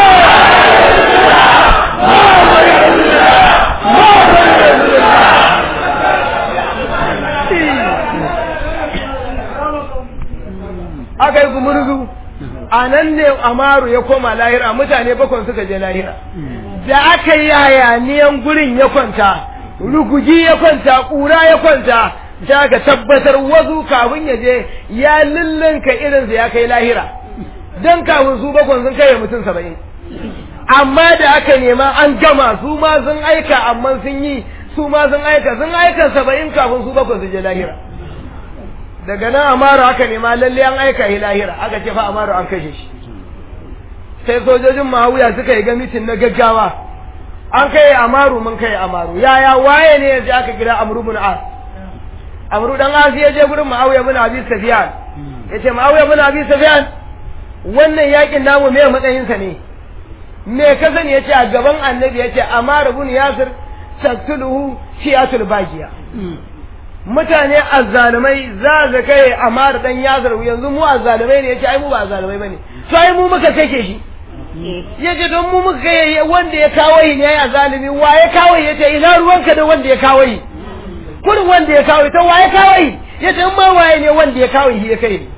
aka yi gumurzu a nan ne amaru ya koma lahira mutane bakon suka je lahira da aka yi hayaniyan gurin ya kwanta rugugi ya kwanta ƙura ya kwanta da aka tabbatar wasu kafin ya je ya lullunka irinsa ya kai lahira don kafin su bakon sun kai mutum saba'in amma da aka nema an gama su ma sun aika amma sun yi su ma sun aika sun aika saba'in kafin su bakon su je lahira daga nan amaru aka nema lalle an aika shi lahira aka ce fa amaru an kashe shi sai sojojin mahawiya suka yi ga mitin na gaggawa an kai amaru mun kai amaru yaya waye ne yanzu aka kira amru bin as amru dan as ya je gurin muawiya bin abi sufyan yace muawiya bin abi sufyan wannan yakin namu me matsayinsa ne me ka sani yace a gaban annabi yace amara ibn yasir taktuluhu shi'atul bagiya mutane azzalumai za su kai amara dan yasir yanzu mu azzalumai ne yace ai mu ba azzalumai bane to ai mu muka kake shi yace don mu muka kai wanda ya kawo yi ne ya zalimi wa ya kawo yi yace ina ruwanka da wanda ya kawo yi kurin wanda ya kawo yi to wa ya kawo yi yace in ma waye ne wanda ya kawo yi ya kai ne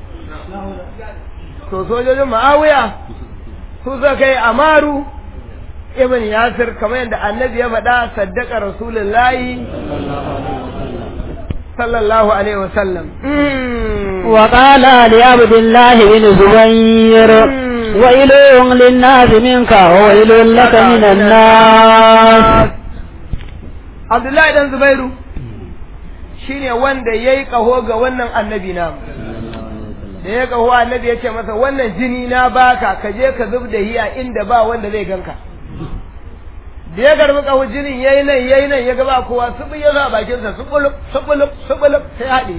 to sojojin ma'awiya su suka kai amaru ibn yasir kamar yadda annabi ya faɗa saddaka rasulullahi sallallahu alaihi wasallam وقال لعبد الله بن زبير ويل للناس منك وويل لك من الناس abdullahi dan zubairu shine wanda yayi kaho ga wannan annabi namu da ya kaho annabi ya ce masa wannan jini na baka ka je ka zub da hiya inda ba wanda zai ganka da ya garbi kaho jinin yayi nan yayi nan ya ga ba kowa subu ya sa bakin sa subulub subulub subulub sai haɗe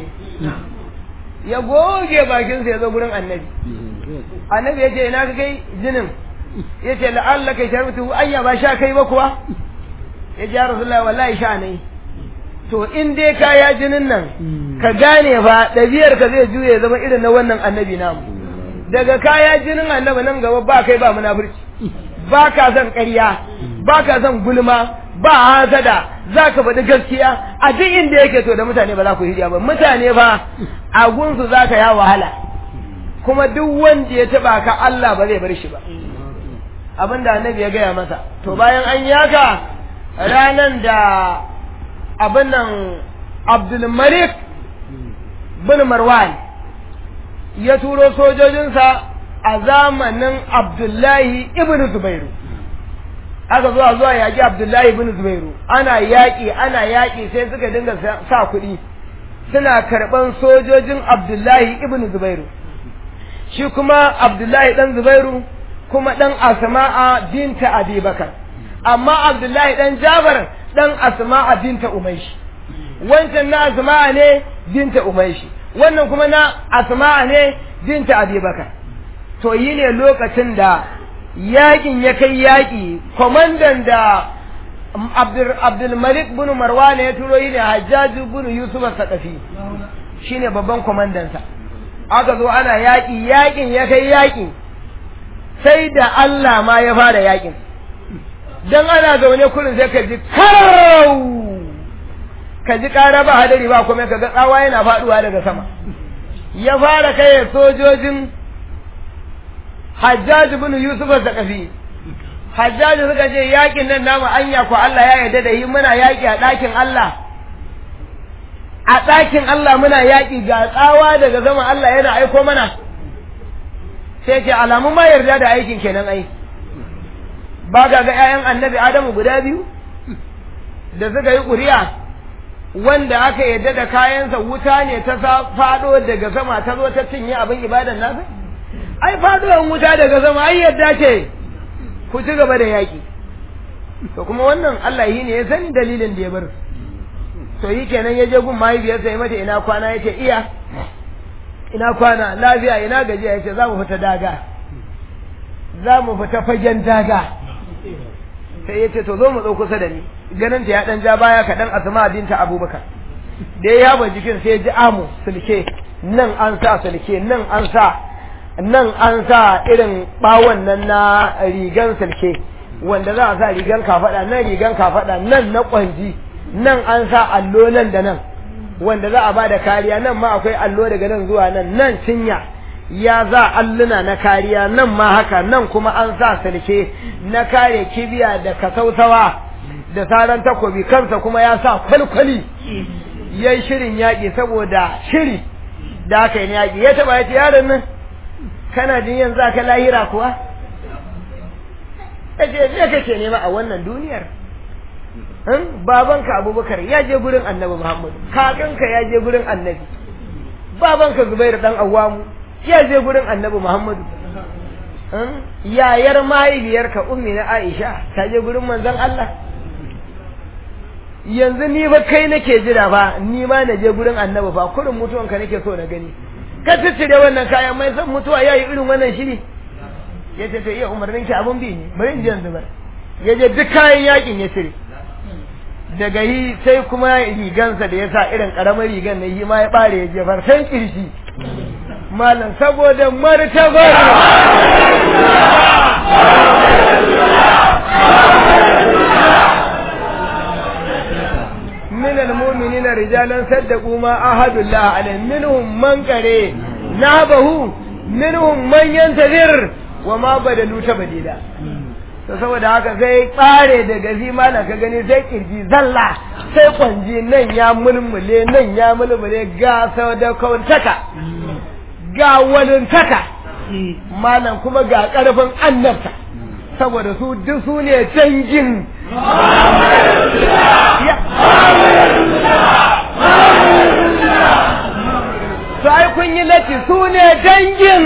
ya goge bakin sa ya zo gurin annabi annabi ya ce ina ka kai jinin ya ce la'allaka sharbutu anya ba sha kai ba kuwa ya ce ya rasulullahi wallahi sha ne to in dai kaya jinin nan ka gane fa ɗabi'ar ka zai juye zama irin na wannan annabi namu daga kaya jinin annabi nan gaba ba kai ba munafurci ba ka son ƙarya ba ka son gulma ba hasada za ka faɗi gaskiya a duk inda yake to da mutane ba za ku hidiya ba mutane ba a gunsu za ka ya wahala kuma duk wanda ya taɓa ka Allah ba zai bar shi ba abinda annabi ya gaya masa to bayan an yaka ranan da abin nan abdulmalik bin marwan ya turo sojojinsa a zamanin abdullahi ibn zubairu aka zuwa zuwa yaƙi abdullahi ibn zubairu ana yaƙi ana yaƙi sai suka dinga sa kuɗi suna karɓan sojojin abdullahi ibn zubairu shi kuma abdullahi ɗan zubairu kuma ɗan asma'a binta abubakar amma abdullahi ɗan jabar dan asma'a binta umaishi wancan na asma'a ne binta umaishi wannan kuma na asma'a ne binta abubakar to yi ne lokacin da yakin ya kai yaki kwamandan da abdulmalik bin marwana ya turo yi ne hajjaju bin yusuf sakafi shine babban kwamandansa aka zo ana yaki yakin ya kai yaki sai da Allah ma ya fara yakin dan ana zaune kurin sai ka ji karau ka ji ƙara ba hadari ba kuma ka ga tsawa yana faɗuwa daga sama ya fara kai sojojin Hajjaj ibn Yusuf al-Zakafi Hajjaj suka ce yakin nan namu anya ko Allah ya yarda da yi muna yaki a ɗakin Allah a ɗakin Allah muna yaki ga tsawa daga sama Allah yana aiko mana sai ce alamun ma yarda da aikin kenan ai ba ga ga ‘ya'yan annabi Adamu guda biyu da suka yi ƙuri'a wanda aka yadda da kayansa wuta ne ta faɗo daga sama ta zo ta cinye abin ibadan nasa? Ai faɗowar wuta daga sama ai yadda ce ku ci gaba da yaƙi. To kuma wannan Allah yi ne ya sani dalilin da ya bar. To yi kenan ya je gun mahaifiyarsa ya mata ina kwana ya ce iya ina kwana lafiya ina gajiya ya ce za mu fita daga. Za mu fita fagen daga. sai ya ce to zo mu zo kusa da ni ganin ta ya dan ja baya kaɗan asma binta abubakar da ya yaba jikin sai ya ji amu sulke nan an sa sulke nan an sa nan an sa irin bawon nan na rigan sulke wanda za a sa rigan kafada nan rigan kafada nan na kwanji nan an sa allo nan da nan wanda za a ba da kariya nan ma akwai allo daga nan zuwa nan nan cinya ya za alluna na kariya nan ma haka nan kuma an sa sulke na kare kibiya da kasautawa da saran takobi kansa kuma ya sa kwalkwali ya yi shirin yaƙi saboda shiri da aka yi yaƙi ya taɓa ya ce yaron nan kana jin yanzu aka lahira kuwa ya ce me kake nema a wannan duniyar babanka abubakar ya je gurin annabi muhammadu kakanka ya je gurin annabi babanka zubairu dan awamu ya je gurin annabi Muhammadu yayar mahaifiyarka ummi na Aisha ta je gurin manzon Allah yanzu ni ba kai nake jira ba ni ma na je gurin annabi ba kurin mutuwanka nake so na gani ka da wannan kayan mai san mutuwa yayi irin wannan shiri ya ce to iya umarnin ki abun bi ne bari in je yanzu ba ya je duk kayan yakin ya cire daga yi sai kuma rigansa da ya sa irin karamar rigan na yi ma ya bare ya jefar sai kirshi malam saboda martabar من المؤمنين رجالا صدقوا ما عهد الله عليه منهم من قري نابه منهم من ينتظر وما بدلوا تبديلا to saboda haka sai tsare daga zimana ka gani sai kirji zalla sai kwanji nan ya mulmule nan ya mulmule ga sadakautaka ga walintaka malam kuma ga karfin annabta saboda su duk su ne dangin su ai kun yi lati su ne dangin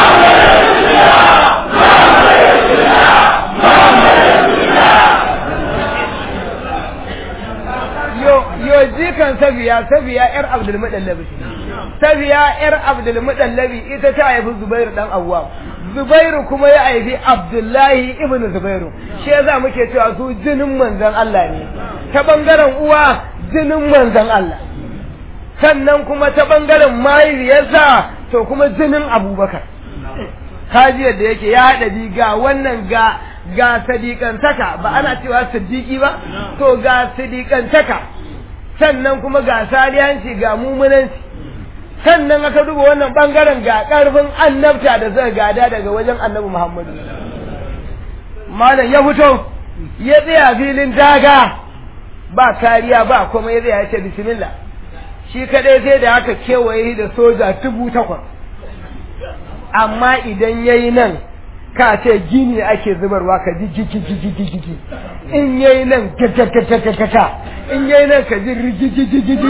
yo jikan safiya safiya yar abdulmuɗallabi safiya yar abdulmuɗallabi ita ta haifi zubairu dan awwam zubairu kuma ya haifi abdullahi ibnu zubairu shi yasa muke cewa su jinin manzon Allah ne ta bangaren uwa jinin manzon Allah sannan kuma ta bangaren mahaifiyarsa to kuma jinin abubakar kaji yadda yake ya haɗa bi ga wannan ga ga sadiƙantaka ba ana cewa siddiƙi ba to ga sadiƙantaka sannan kuma ga salihanci ga mumunanci sannan aka duba wannan bangaren ga ƙarfin annabta da zai gada daga wajen annabi muhammadu malam ya fito ya tsaya filin daga ba kariya ba kuma ya tsaya ya ce bismillah shi kadai sai da aka kewaye da soja dubu takwas amma idan ya yi nan ka ce gini ake zubarwa ka ji gigi in ya yi nan gagagagagagaga in ya yi nan ka ji rigigigigigi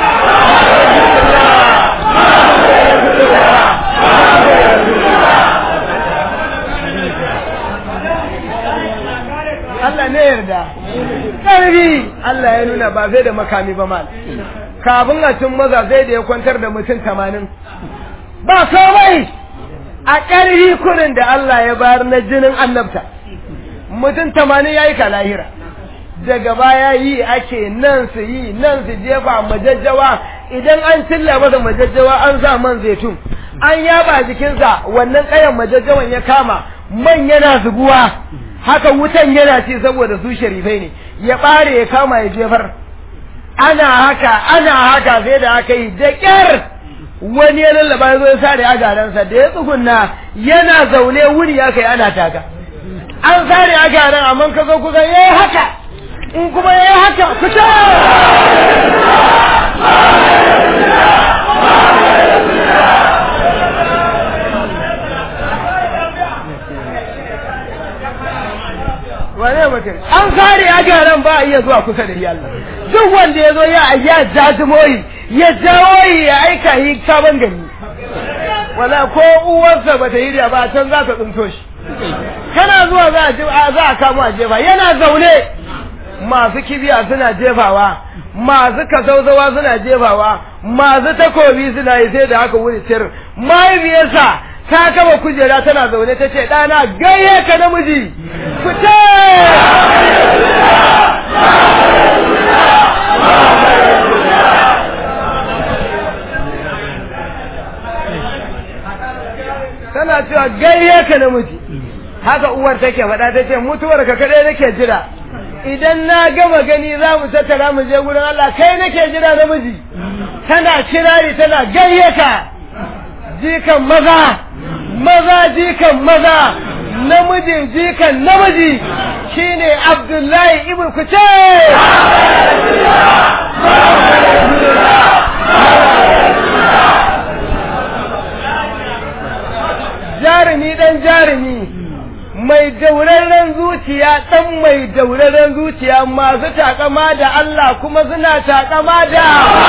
Allah ne yarda ƙarfi Allah ya nuna ba zai da makami ba mal kafin a cin maza zai da ya kwantar da mutum tamanin ba komai a ƙarfi kurin da Allah ya bayar na jinin annabta mutum tamanin ya yi ka lahira daga baya yi ake nan su yi nan su jefa majajjawa idan an cilla masa majajjawa an sa man zaitun an yaba jikinsa wannan ƙayan majajjawan ya kama man yana zubuwa haka wutan yana ci saboda su sharifai ne ya ɓare ya kama ya jefar ana haka ana haka sai da aka yi da ƙyar wani ya lallaba ya zo ya sare agaransa da ya tsugunna yana zaune wuri ya kai ana taka an sare agaran amma ka zo kusa yayi haka in kuma yayi haka fita wane mutum an sare agaran ba a iya zuwa kusa da Allah duk wanda ya zo ya ya jajimoyi ya jawo ya aika yi sabon gani wala ko uwarsa bata yi da ba can za ta tsinto shi kana zuwa za a za a kamo a jefa yana zaune masu kibiya suna jefawa masu kasauzawa suna jefawa masu takobi suna yi sai da haka wuri tir mahaifiyarsa ta kama kujera tana zaune ta ce ɗana gayye ka namiji fita tana cewa gayye ka namiji haka uwar take faɗa ta ce mutuwar ka kadai nake jira idan na gama gani za mu tattara mu je gurin Allah kai nake jira namiji tana kirari tana gayye ka jikan maza maza jikan maza namijin jikan namiji shine Abdullahi ibn Kuce jarumi dan jarumi mai dauraren zuciya dan mai dauraren zuciya masu takama da Allah kuma suna takama da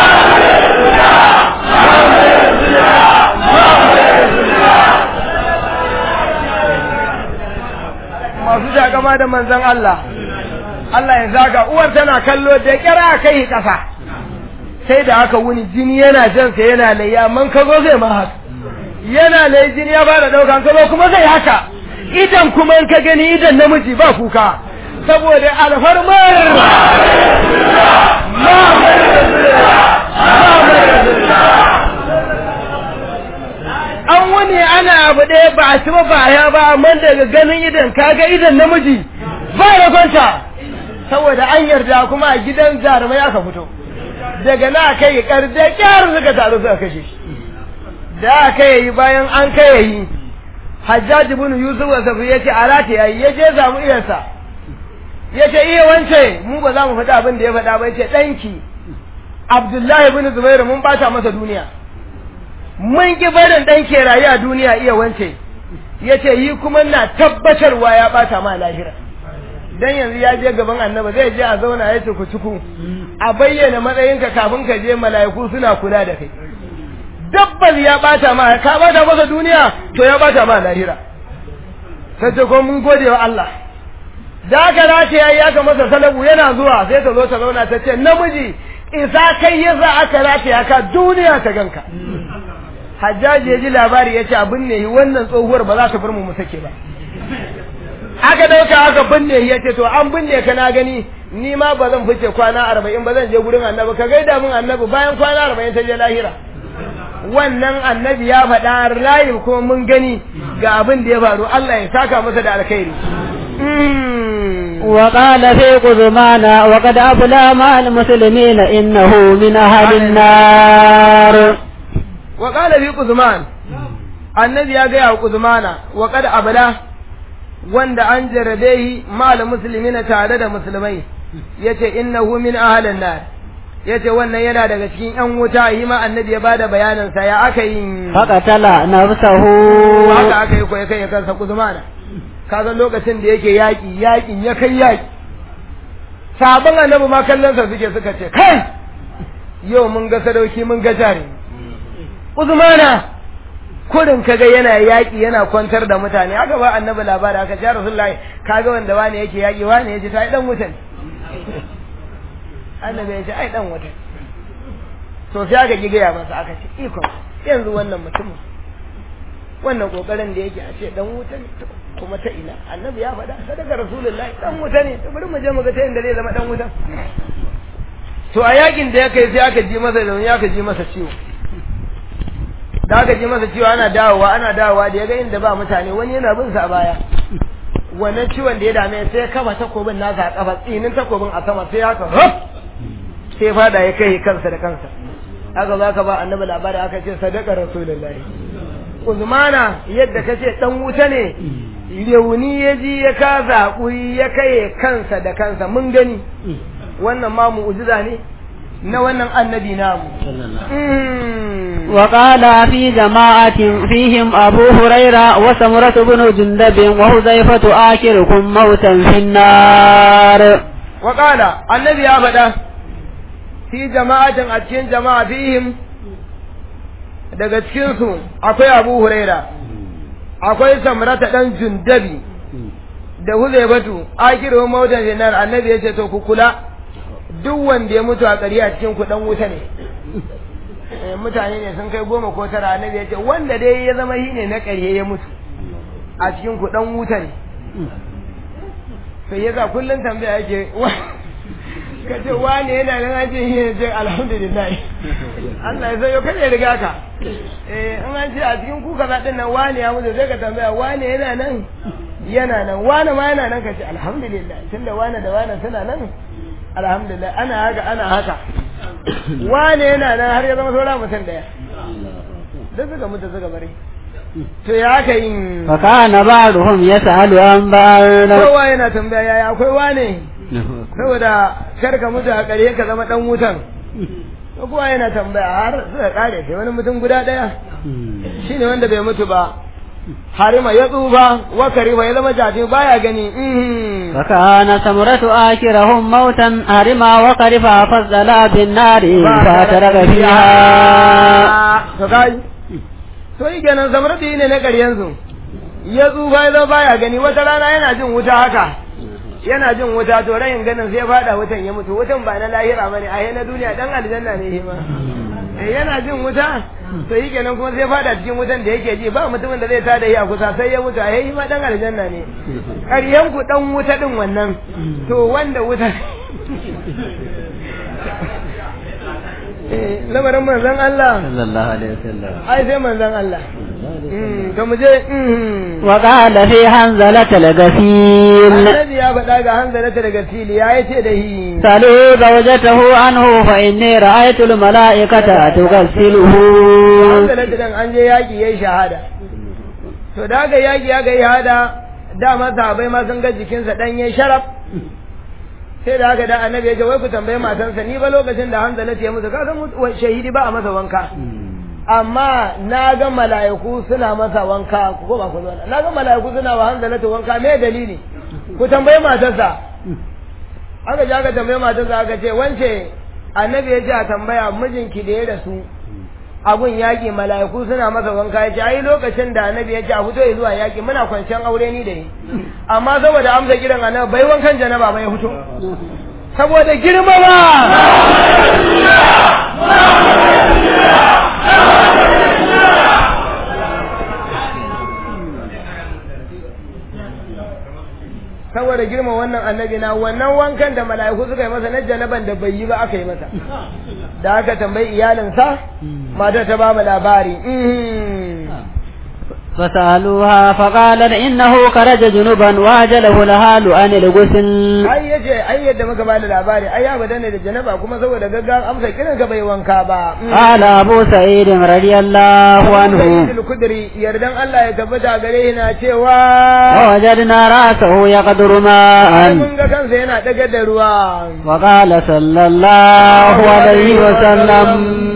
masu takama da manzon Allah Allah ya zaga uwar tana kallo da kira kai kasa sai da aka wuni jini yana jansa yana layya man ka zo zai ma haka yana lai jini ya fara daukan ka zo kuma zai haka idan kuma in ka gani idan namiji ba kuka saboda alfarmar an wani ana abu ɗaya ba a ci ba ba ya ba amma daga ganin idan kaga idan namiji ba ya kwanta saboda an yarda kuma a gidan jarumai aka fito daga na kai karde kyar suka taru suka kashe shi da aka yi bayan an kai yi hajjaj ibn yusuf wa safi yace alata yayi yace zamu iyarsa yace iya wance mu ba za mu faɗa abin da ya faɗa ba yace danki abdullahi ibn zubair mun bata masa duniya mun ki barin dan ke rayu a duniya iya wance yace yi kuma na tabbatarwa ya bata ma lahira dan yanzu ya je gaban annaba zai je a zauna ya ku ciku a bayyana matsayinka kafin ka je mala'iku suna kula da kai dabbas ya bata ma ka bata masa duniya to ya bata ma lahira sai ce ko mun gode wa Allah da ka race yayi aka masa salabu yana zuwa sai ta zo ta zauna ta ce namiji isa kai yasa aka race aka duniya ta ganka hajjaji ya ji labari ya ce abin ne wannan tsohuwar ba za ta bar mu mu sake ba aka dauka aka binne ya ce to an binne ka na gani ni ma ba zan fice kwana arba'in ba zan je gurin annabi ka gaida min annabi bayan kwana arba'in ta je lahira wannan annabi ya faɗa rayu kuma mun gani ga abin da ya faru Allah ya saka masa da alkhairi وقال في قزمان وقد أبلى مع المسلمين إنه من أهل النار وقال في قزمان النبي يا جاي قزمانا وقد أبلى wanda an jarabe shi mal muslimina tare da musulmai yace innahu min ahlin nar yace wannan yana daga cikin yan wuta yi ma annabi ya bada bayanin sa ya aka yi faqatala nafsahu haka aka yi koyi kai kansa kuzumana ka san lokacin da yake yaki yakin ya kai yaki sabon annabi ma kallon sa suke suka ce kai yau mun ga sadauki mun ga jari kuzumana kurin kaga yana yaƙi yana kwantar da mutane aka ba annabi labari aka ce rasulullahi kaga wanda wani yake yaƙi wani yace ta ai dan wutan annabi ya ce ai dan wutan to sai aka gigaya masa aka ce iko yanzu wannan mutumin wannan kokarin da yake a ce dan wuta ne kuma ta ina annabi ya faɗa sadaka rasulullahi dan wuta ne to bari mu je mu ga ta inda zai zama dan wutan to a yakin da ya kai sai aka ji masa da aka ji masa ciwo da aka ji masa cewa ana dawowa ana dawowa da ya ga inda ba mutane wani yana bin sa a baya wannan ciwon da ya dame sai ya kafa takobin nasa a kafa tsinin takobin a sama sai haka sai fada ya kai kansa da kansa aka za ka ba annabi labari aka ce sadaka rasulullahi uzmana yadda ka ce dan wuta ne rauni ya ji ya kasa hakuri ya kai kansa da kansa mun gani wannan ma mu'jiza ne na wannan annabi namu وقال في جماعة فيهم أبو هريرة وسمرة بن جندب وحذيفة آخركم موتا في النار وقال النبي أبدا في جماعة أتكين جماعة فيهم daga cikinsu akwai abu huraira akwai samrata ɗan jundabi da huzaibatu akiru mautan finar annabi ya ce to ku kula duk wanda ya mutu a ƙari a cikin ku ɗan wuta ne mutane ne sun kai goma ko tara annabi ya ce wanda dai ya zama shi ne na ƙarye ya mutu a cikin ku ɗan wuta ne sai ya za kullum tambaya yake ka ce wane yana nan an ce shi ne ce alhamdulillah Allah ya sayo kada ya riga ka eh in an ce a cikin ku kaza din nan wane ya mutu sai ka tambaya wane yana nan yana nan wane ma yana nan ka ce alhamdulillah tunda wane da wane suna nan alhamdulillah ana haka ana haka wane yana nan har ya zama saura mutum daya duk suka mutu suka bari to ya aka yin fakana ba'duhum yas'alu an ba'd kowa yana tambaya yaya akwai wane saboda kar ka mutu a ƙarye ka zama dan wutan kowa yana tambaya har suka kare sai wani mutum guda daya shine wanda bai mutu ba harima ya tsufa wa kariba ya zama jaji baya gani فكان ثمرة آكرهم موتا هرما وقرفا فصلا بالنار فترك فيها to kai to yi kenan samratu ne na ƙaryensu ya tsufa ya zama baya gani wata rana yana jin wuta haka yana jin wuta to rayin ganin sai fada wutan ya mutu wutan ba na lahira bane a na duniya dan aljanna ne shi ma Eh, yana jin wuta to yi kenan kuma sai fada cikin wutan da yake ji ba mutumin da zai tada yi a kusa sai ya mutu a yi ma dan aljanna ne ƙaryan ku dan wuta din wannan to wanda wuta Eh, lamarin manzon Allah sallallahu alaihi wasallam ai sai manzon Allah Mm, to mu je mm. وقال في حنزلة الغسيل annabi ya faɗa ga hanzarata daga fili ya ce da hi سلوا زوجته عنه فإني رأيت الملائكة تغسله hanzarata dan an je yaƙi yayi shahada to da ga yaƙi ya ga shahada dama sahabbai ma sun ga jikinsa dan yayi sharaf sai da haka da annabi ya ce wai ku tambaye matansa ni ba lokacin da hanzarata ya mutu ka san mutu- shahidi ba a masa wanka amma na ga mala'iku suna masa wanka ku ba ku zo na ga mala'iku suna wa hanzarata wanka me dalili ku tambaye matarsa aka ji aka tambaye matarsa aka ce wance annabi ya ce a tambaya mijinki da ya rasu abun yaƙi mala'iku suna masa wanka ya ce ai lokacin da annabi ya ce a fito ya zuwa yaƙi muna kwanciyar aure ni da ni amma saboda amsa kiran annabi bai wankan janaba ba ya fito saboda girma ba saboda girma wannan annabi na wannan wankan da mala'iku suka yi masa na janaban da bai yi ba aka yi masa da aka tambayi iyalinsa matar ta ba mu labari mhm. فسألوها فقالت إنه خرج جنوبا وأجله الهال عن الغسل ai yace ai yadda muka bada labari ai ya bada ne da janaba kuma saboda gaggawa amsa kiran ka bai wanka ba Mhm. قال أبو سعيد رضي الله عنه Sayyid al-Kudri yardan Allah ya tabbata gare shi na cewa ووجدنا رأسه يقدر ai ماء mun ga kansa yana daga da ruwa وقال صلى الله عليه وسلم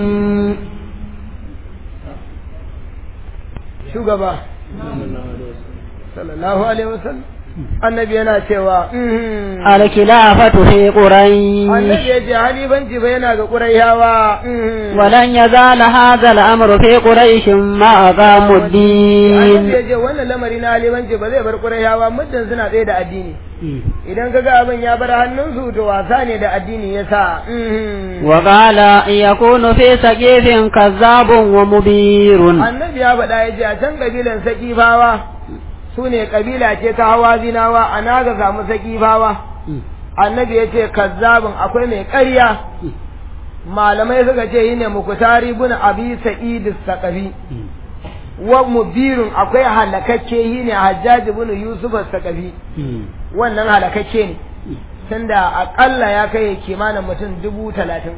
shugaba sallallahu alaihi wasallam annabi yana cewa mhm. الخلافة في قريش annabi ya ce halifanci fa yana ga ƙuraiyawa ولن يزال هذا الأمر في قريش ما أقاموا annabi الدين ya ce wannan lamari na halifanci ba zai bar ƙuraiyawa muddin suna tsaye da addini idan kaga abin ya bar hannunsu to wasa ne da addini ya sa وقال يكون في سقيف كذاب ومبير annabi ya faɗa ya ce a can ƙabilan saƙifawa su ne ƙabila ce ta hawa zinawa a na ga samu saƙifawa annabi ya ce kazzabin akwai mai ƙarya malamai suka ce yi ne mukutari bin abi sa'id saqafi wa mubirun akwai halakakke yi ne hajjaji bin yusuf saqafi wannan halakakke ne tunda akalla ya kai kimanin mutum dubu talatin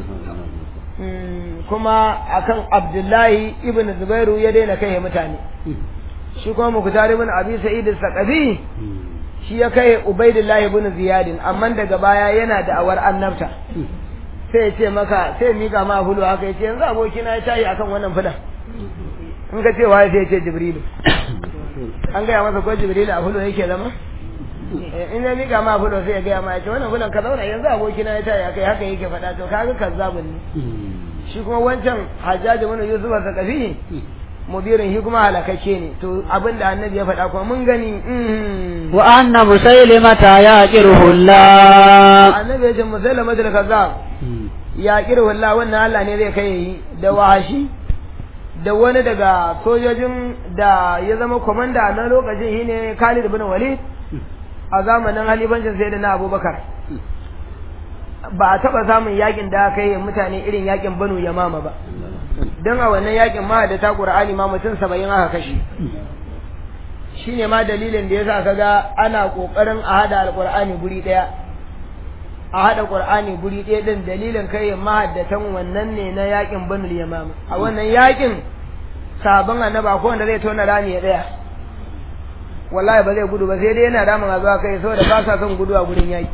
Mm, kuma akan abdullahi ibn zubairu ya daina kai mutane shi kuma mukutari bin abi sa'id saqafi shi ya kai ubaidullahi ibn ziyadin amma daga baya yana da awar annabta sai ya ce maka sai mika ma hulu haka ya ce yanzu abokina ya tayi akan wannan fulan in ka ce waye sai ya ce jibrilu an gaya masa ko jibrilu a hulu yake zama Eh, in ya mika ma hulu sai ya gaya ma ya ce wannan fulan ka zauna yanzu abokina ya tayi akai haka yake faɗa to kaga kazzabun ne shi kuma wancan hajjaji mana yusuf a zakafi mudirin shi kuma halakakke ne to abin da annabi ya faɗa kuma mun gani mhm. وأن مسيلمة يأجره الله annabi ya ce musailama da kazzab ya kira wallah wannan Allah ne zai kai yi da wahashi da wani daga sojojin da ya zama komanda na lokacin shine Khalid ibn Walid a zamanin halifancin sai da na Abubakar ba a taba samun yakin da aka yi mutane irin yakin Banu Yamama ba don a wannan yakin ma da ta Qur'ani ma mutum 70 aka kashe shine ma dalilin da yasa kaga ana kokarin a hada alqur'ani guri daya a hada qur'ani guri daya din dalilin kai mahaddatan wannan ne na yakin Banu Yamama a wannan yakin sabon annaba ko wanda zai tona rami ya daya wallahi ba zai gudu ba sai dai yana ramin a zuwa kai saboda ba sa son gudu a gurin yaki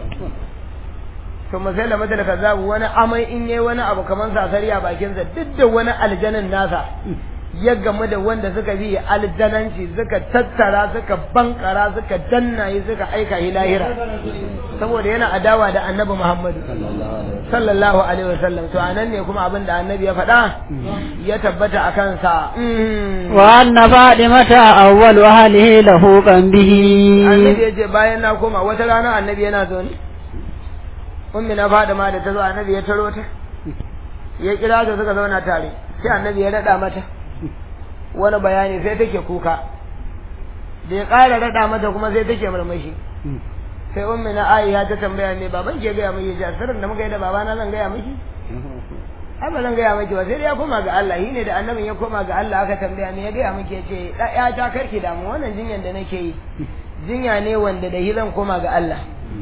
to misali mata da kazabu wani amai in yayi wani abu kaman sasari a bakinsa duk da wani aljanan nasa ya gamu da wanda suka bi aljananci suka tattara suka bankara suka dannaye suka aika shi lahira saboda yana adawa da annabi Muhammadu sallallahu alaihi wasallam to anan ne kuma abin da annabi ya faɗa ya tabbata a kansa وأن فاطمة أول أهله له كان به annabi ya ce bayan na koma wata rana annabi yana zo ne ummi na fada ma da ta zo annabi ya taro ta ya kira ta suka zauna tare sai annabi ya rada mata wani bayani sai take kuka da ya ƙara rada mata kuma sai take murmushi sai ummi na Aisha ta tambaya me baban ke gaya miki ji sirrin da muka yi da babana zan gaya miki ai ba zan gaya miki ba sai dai ya koma ga Allah shi ne da annabin ya koma ga Allah aka tambaya me ya gaya miki ya ce ya ta karki damu wannan jinyan da nake yi jinya ne wanda da shi zan koma ga Allah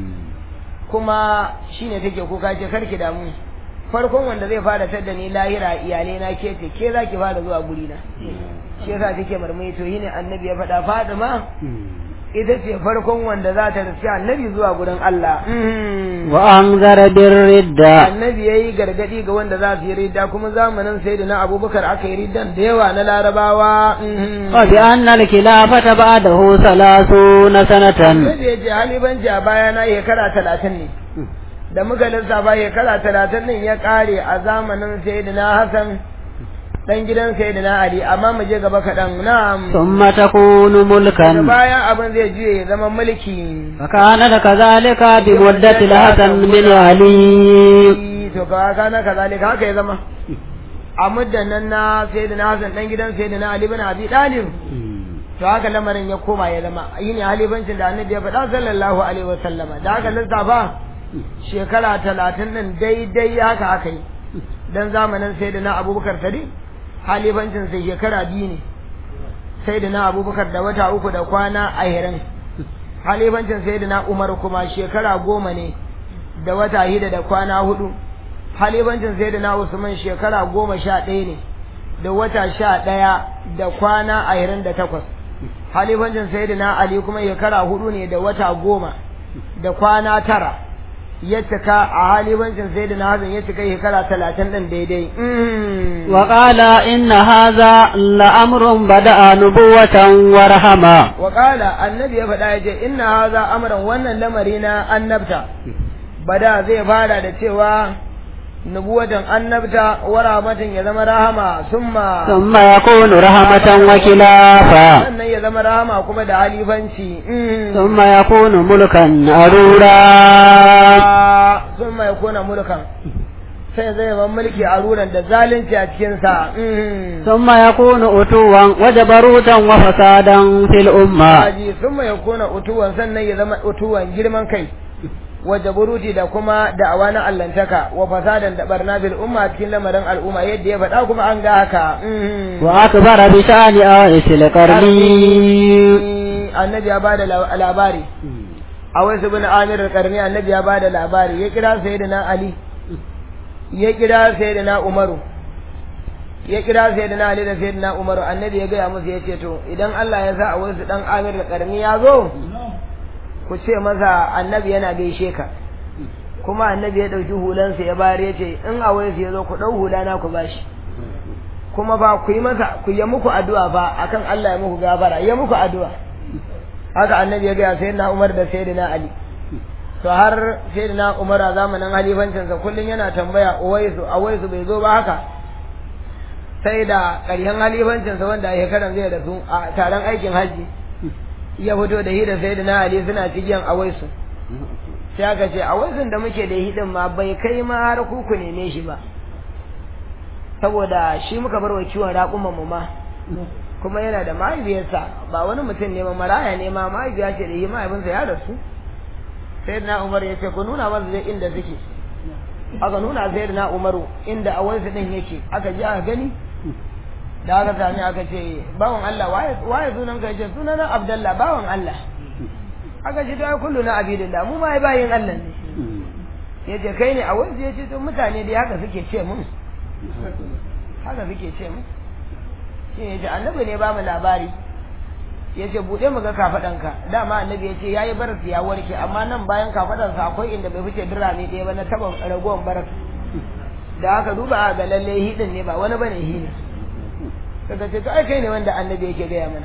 kuma shine take kuka ce karki damu farkon wanda zai fara tadda ni lahira iyalai na ke ce ke zaki fara zuwa guri na shi yasa take marmai to shine annabi ya faɗa Fatima ita ce farkon wanda za ta rufi annabi zuwa gurin Allah wa anzara bir ridda annabi yayi gargadi ga wanda za su yi ridda kuma zamanin sayyidina Abubakar aka yi riddan da yawa na Larabawa wa bi anna al khilafata ba'dahu 30 sanatan annabi ya ce halibanci a baya na shekara talatin ne da muka lissafa shekara talatin din ya kare a zamanin sayyidina Hassan dan gidan sayyidina Ali amma mu je gaba kaɗan na'am thumma takunu da mulkan bayan abin zai juye ya zama mulki فكان كذلك بمدة الحسن بن علي to ka kana kazalika haka ya zama a muddan nan na sayyidina Hassan dan gidan sayyidina Ali bin Abi Talib to haka lamarin ya koma ya zama yini halifancin da annabi ya faɗa sallallahu alaihi wa sallama da haka lissafa shekara talatin din daidai haka aka yi dan zamanin sayyidina Abubakar Sadiq halifancin sai shekara biyu ne sayyidina Abubakar da wata uku da kwana ahirin halifancin sayyidina Umar kuma shekara goma ne da wata hida da kwana hudu halifancin sayyidina Usman shekara goma sha ɗaya ne da wata sha ɗaya da kwana ashirin da takwas halifancin sayyidina Ali kuma shekara hudu ne da wata goma da kwana tara ya cika a halifancin sayyidina Hassan ya cika shekara talatin ɗin daidai وقال إن هذا لأمر بدأ نبوة ورحمة وقال النبي ya faɗa ya ce inna haza amran wannan lamari na annabta bada zai fara da cewa nubuwatan annabta wa rahmatin ya zama rahama summa ثم يكون رحمة وكلافة sannan ya zama rahama kuma da halifanci ثم يكون ملكا أرورا summa ya kona mulkan sai zai zama mulki a ruran da zalunci a cikinsa ثم يكون أتوا وجبروتا وفسادا في الأمة Haji summa ya kona utuwan sannan ya zama utuwan girman kai waje buruti da kuma da'awa na allantaka wa fasadan da barna bil umma cikin lamarin al'umma yadda ya faɗa kuma an ga haka وأكبر بشأن آيس القرني annabi ya bada la- labari a wasu bin amir karni annabi ya bada labari ya kira sayyidina ali ya kira sayyidina umaru ya kira sayyidina ali da sayyidina umaru annabi ya gaya musu ya ce to idan Allah ya sa a wasu dan amir karni ya zo ku ce masa annabi yana gaishe ka kuma annabi ya ɗauki hulansa ya bayar ya ce in a wasu ya zo ku ɗau hula na ku bashi kuma ba ku yi masa ku yi muku addu'a ba akan Allah ya muku gafara ya muku addu'a haka annabi ya gaya sayyidina Umar da sayyidina Ali to har sayyidina Umar a zamanin halifancinsa kullum yana tambaya Uwaisu Uwaisu bai zo ba haka sai da ƙarshen halifancinsa wanda a shekaran zai rasu a taron aikin hajji ya fito da hi da sayyidina Ali suna cikin Uwaisu sai aka ce Uwaisun da muke da hidin ma bai kai ma har kuku neme shi ba saboda shi muka bar wa kiwon raƙuman mu ma kuma yana da mahaifiyarsa ba wani mutum ne ma maraya ne ma mahaifiya ce da yi mahaifinsa ya rasu sai na umar ya ce ku nuna masa zai inda suke aka nuna sai na umaru inda a wani din yake aka ji aka gani da aka sami aka ce bawan Allah waye waye sunan ka ce sunan Abdullah bawan Allah aka ce to ai kullu na abidillah mu ma ai bayin Allah ne yace kai ne a wani yace to mutane dai haka suke ce mun haka suke ce mun shi ne annabi ne ba mu labari ya ce buɗe mu ga kafaɗanka dama annabi ya ce ya yi baras ya warke amma nan bayan kafaɗansa akwai inda bai fice birane ɗaya ba na taɓa ragowar baras da aka duba a ga lalle hidin ne ba wani bane hi ne suka ce to ai kai ne wanda annabi yake gaya mana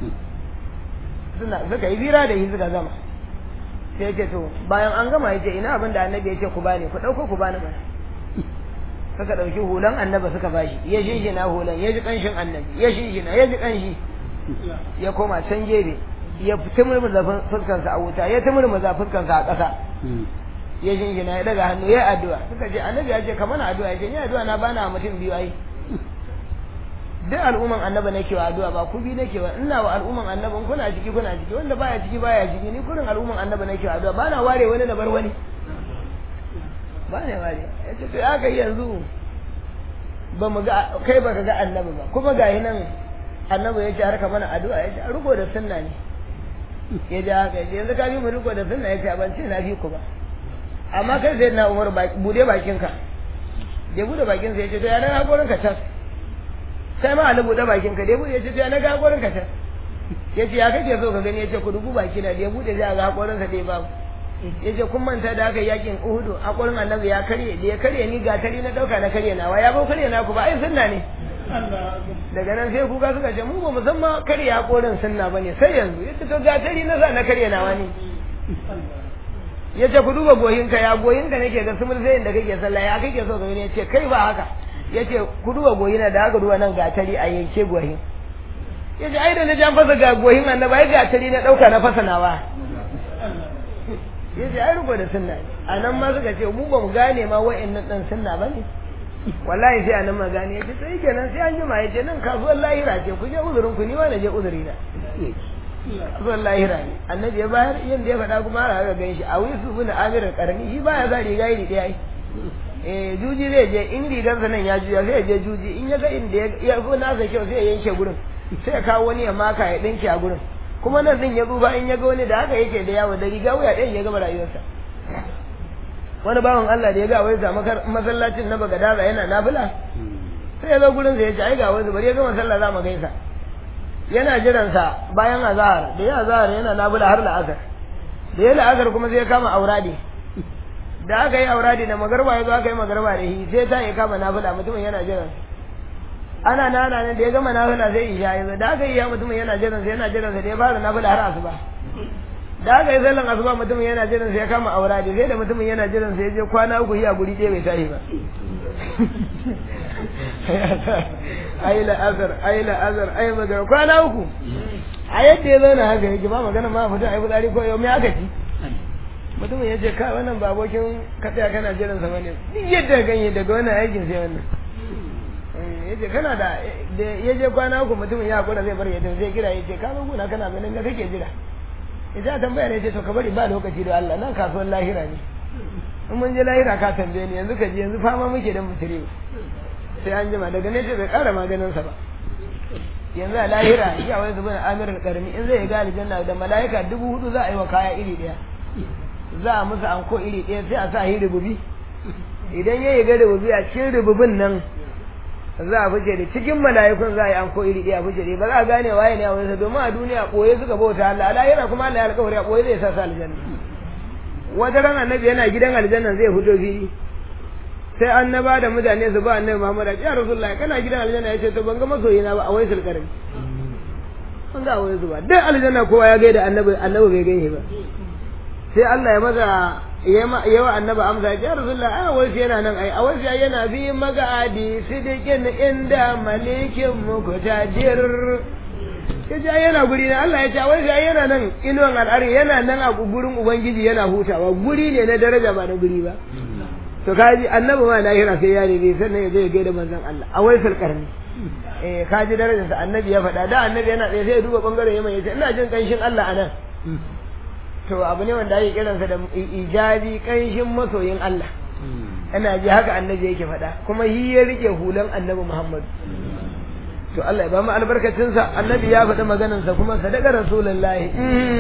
suna suka yi bira da yi suka gama sai ce to bayan an gama ya ce ina abin da annabi ya ce ku bani ku ɗauko ku bani mana suka ɗauki hulan annaba suka bashi ya shinshina hulan ya ji ƙanshin annabi ya shinshina ya ji ƙanshi ya koma can gefe ya tumurmuza fuskansa a wuta ya tumurmuza fuskansa a ƙasa ya shingina ya daga hannu ya addu'a suka ce annabi ya ce ka mana addu'a ya ce ni addu'a na bana mutum biyu ai duk al'umman annaba nake wa addu'a ba ku bi nake wa ina wa al'umman annaban kuna ciki kuna ciki wanda baya ciki baya ciki ni kurin al'umman annaba nake wa addu'a bana ware wani na bar wani ba ne ware ya ce to aka yanzu ba mu ga kai baka ga annabi ba kuma ga nan annabi ya ce har ka mana addu'a ya ce a riko da sunna ne ya ji haka ya ce yanzu ka bi mu riko da sunna ya ce ban ce na fi ku ba amma kai sai na umar bude bakinka ya bude bakinsa ya ce to ya na hakorin ka can sai ma ali bude bakinka da ya bude ya ce to ya na ga hakorin ka can ya ce ya kake so ka gani ya ce ku dubu baki na da ya bude zai ga hakorinsa dai babu ya ce kun manta da aka yakin uhudu hakorin annabi ya karye da ya karye ni gatari na dauka na karye nawa ya bau karye na ku ba ai sunna ne daga nan sai kuka suka ce mu ba mu san ma karye hakorin sunna bane sai yanzu ya ce to gatari na sa na karye nawa ne ya ce ku duba goyinka ya goyinka nake ga sumul sai da kake sallah ya kake so ka gani ya ce kai ba haka ya ce ku duba goyina da haka duba nan gatari a yanke goyin ya ce ai da na jan fasa ga goyin annabi ai gatari na dauka na fasa nawa ya ce ai rubo da sunna a nan ma suka ce mu ba mu gane ma wa'annan dan sunna ba ne wallahi sai a nan ma gane ya ce sai kenan sai an jima ya ce nan kasuwar lahira ce ku je uzurin ku ni ma na je uzuri na zuwan lahira ne annabi ya bayar yin da ya faɗa kuma har aka gan shi a wai su bin amirar karni shi baya za riga iri ɗaya eh juji zai je in rigarsa nan ya juya sai ya je juji in ya ga inda ya fi nasa kyau sai ya yanke gurin sai ya kawo wani ya maka ya ɗinke a gurin kuma nan din ya tsufa in ya ga wani da haka yake da yawo da riga wuya ɗayan ya gama rayuwarsa wani bawan Allah da ya ga wai zama masallacin na bagadaza yana nafila sai ya zo gurin sa ya ce ai ga wani bari ya gama sallah za mu gaisa yana jiransa bayan azahar da ya azahar yana nabula har la'asar da ya la'asar kuma sai ya kama auradi da aka yi auradi da magarba ya zo aka yi magarba da shi sai ta ya kama nafila mutumin yana jiran ana nana ne da ya gama nafila sai isha ya zo da aka yi ya mutumin yana jiran sa yana jiran sa da ya fara nafila har asuba da aka yi sallan asuba mutumin yana jiran sa ya kama auradi sai da mutumin yana jiran sa ya je kwana uku ya guri ɗaya bai tashi ba ai la'azar ai la'azar ai magana kwana uku a yadda ya zauna haka yake ba magana ma fita ai fitsari ko yau me aka ci mutumin ya ce ka wannan ba abokin ka tsaya kana jiran sa bane duk yadda ganye daga wannan aikin sai wannan ya ce kana da ya je kwana uku mutumin ya hakura zai bar ya tafi zai kira ya ce ka zo guna kana ganin ga kake jira ya ce tambaya ne ya ce to ka bari ba lokaci da Allah nan kasuwar lahira ne in mun je lahira ka tambaye ni yanzu ka je yanzu fama muke dan mutire sai an jima daga nesa bai kara maganinsa ba yanzu a lahira ya wani zuba na amirar karmi in zai ga aljanna da mala'ika dubu hudu za a yi wa kaya iri daya za a musu anko iri daya sai a sa yi rububi idan ya yi ga rububi a cikin rububin nan za a fice da cikin mala'ikun za a yi anko iri daya fice da ba za a gane waye ne a wani domin a duniya boye suka bauta Allah a lahira kuma Allah ya alƙawari a boye zai sa su aljanna wata ran annabi yana gidan aljanna zai fito fili sai annaba da mutane su ba annabi Muhammad ya Rasulullahi kana gidan aljanna yace to ban ga masoyina ba a waisul karami an ga wai zuba duk aljanna kowa ya gaida annabi annabi bai gaishe ba sai Allah ya maza yawa annabi amsa ya Rasulullahi a wai yana nan ai a wai yana bi magadi sidikin inda malikin mukutajir ya ce yana guri na Allah ya ce wai sai yana nan inuwan al'ari yana nan a gurin ubangiji yana hutawa guri ne na daraja ba na guri ba to kaji annabi ma lahira sai ya nemi sannan ya zai gaida manzon Allah a wai karni eh kaji darajarsa annabi ya faɗa da annabi yana tsaye sai ya duba bangaren yamma ya ce ina jin kanshin Allah a nan to abu ne wanda ake kiransa da ijabi kanshin masoyin Allah ana ji haka annabi yake faɗa kuma yi ya rike hulan annabi Muhammad to Allah ya ba mu albarkacinsa annabi ya faɗi maganarsa kuma sadaka rasulullahi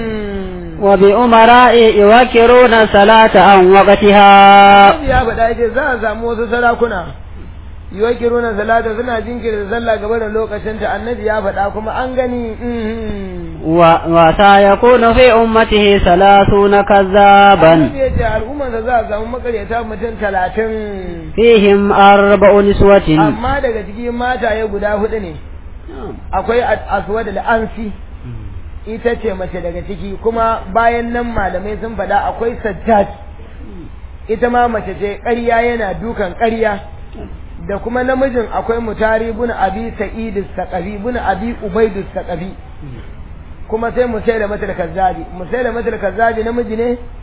wa bi umara'i yuwakiruna salata an waqtiha annabi ya faɗa yake za a samu wasu sarakuna yuwakiruna salata suna jinkirta sallah gaba da lokacinta annabi ya faɗa kuma an gani wa wa sayakunu fi ummatihi salasuna kazzaban annabi ya ce al'ummarsa za a samu makaryata mutum talatin fihim arba'u niswatin amma daga cikin mataye guda hudu ne akwai aswad al-ansi ita ce mace daga ciki kuma bayan nan malamai sun faɗa akwai sajjad ita ma mace ce ƙarya yana dukan ƙarya da kuma namijin akwai mutari bin abi sa'id saqafi bin abi ubaid saqafi kuma sai mu sai da mata kazzabi mu sai da mata kazzabi namiji ne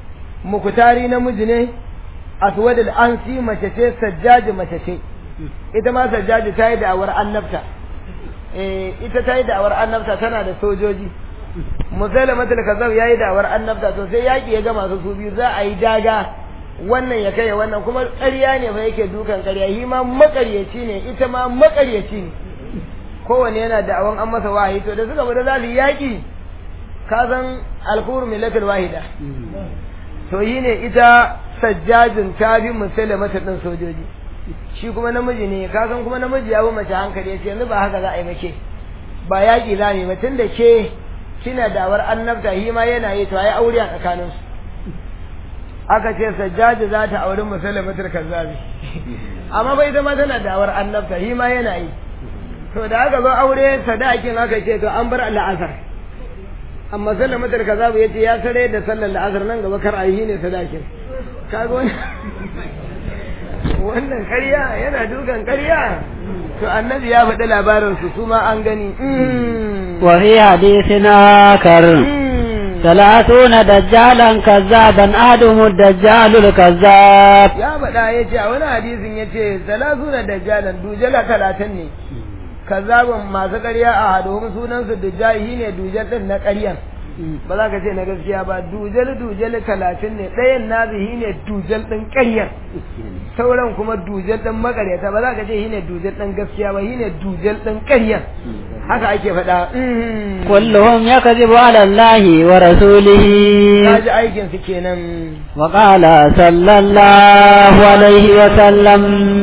mukutari namiji ne aswadul ansi mace ce sajjaji mace ce ita ma sajjaji ta yi da'awar annabta eh ita ta yi da'awar annabta tana da sojoji musailamatul kazzab ya yi da'awar annabta to sai yaki ya gama su su biyu za a yi daga wannan ya kai wannan kuma ƙarya ne fa yake dukan ƙarya shi ma maƙaryaci ne ita ma maƙaryaci ne kowanne yana da'awan an masa wahayi to da suka bada za su yi yaƙi ka san alkuru millatul wahida to yi ne ita sajjajin ta bi musailamatul ɗin sojoji shi kuma namiji ne ka san kuma namiji ya bi mace hankali ya ce yanzu ba haka za a yi make ba yaƙi za mu yi ba tun da ke kina dawar annabta shi ma yana yi to ai aure a tsakaninsu aka ce sajjaji za ta auri musulmatul kazzabi amma bai zama tana dawar annabta shi ma yana yi to da aka zo aure sadakin aka ce to an bar al'asar amma musulmatul kazzabi yace ya sare da sallar al'asar nan gaba kar ayi ne sadakin kaga wannan wannan ƙarya yana dukan ƙarya to annabi ya faɗi labarin su su ma an gani wa fi hadithina kar ثلاثون دجالا كذابا أحدهم الدجال الكذاب ya faɗa ya ce a wani hadisin ya ce salasuna dajjalan dujala talatin ne kazzabin masu ƙarya a haduhun sunansu dujjahi ne dujal ɗin na ƙaryan ba za ka ce na gaskiya ba dujal dujal talatin ne ɗayan nazihi ne dujal ɗin ƙaryar sauran kuma dujal ɗin makaryata ba za ka ce shi ne dujal ɗin gaskiya ba shi ne dujal ɗin ƙaryar haka ake faɗa كلهم يكذب على الله ورسوله kaji aikin su kenan وقال صلى الله عليه وسلم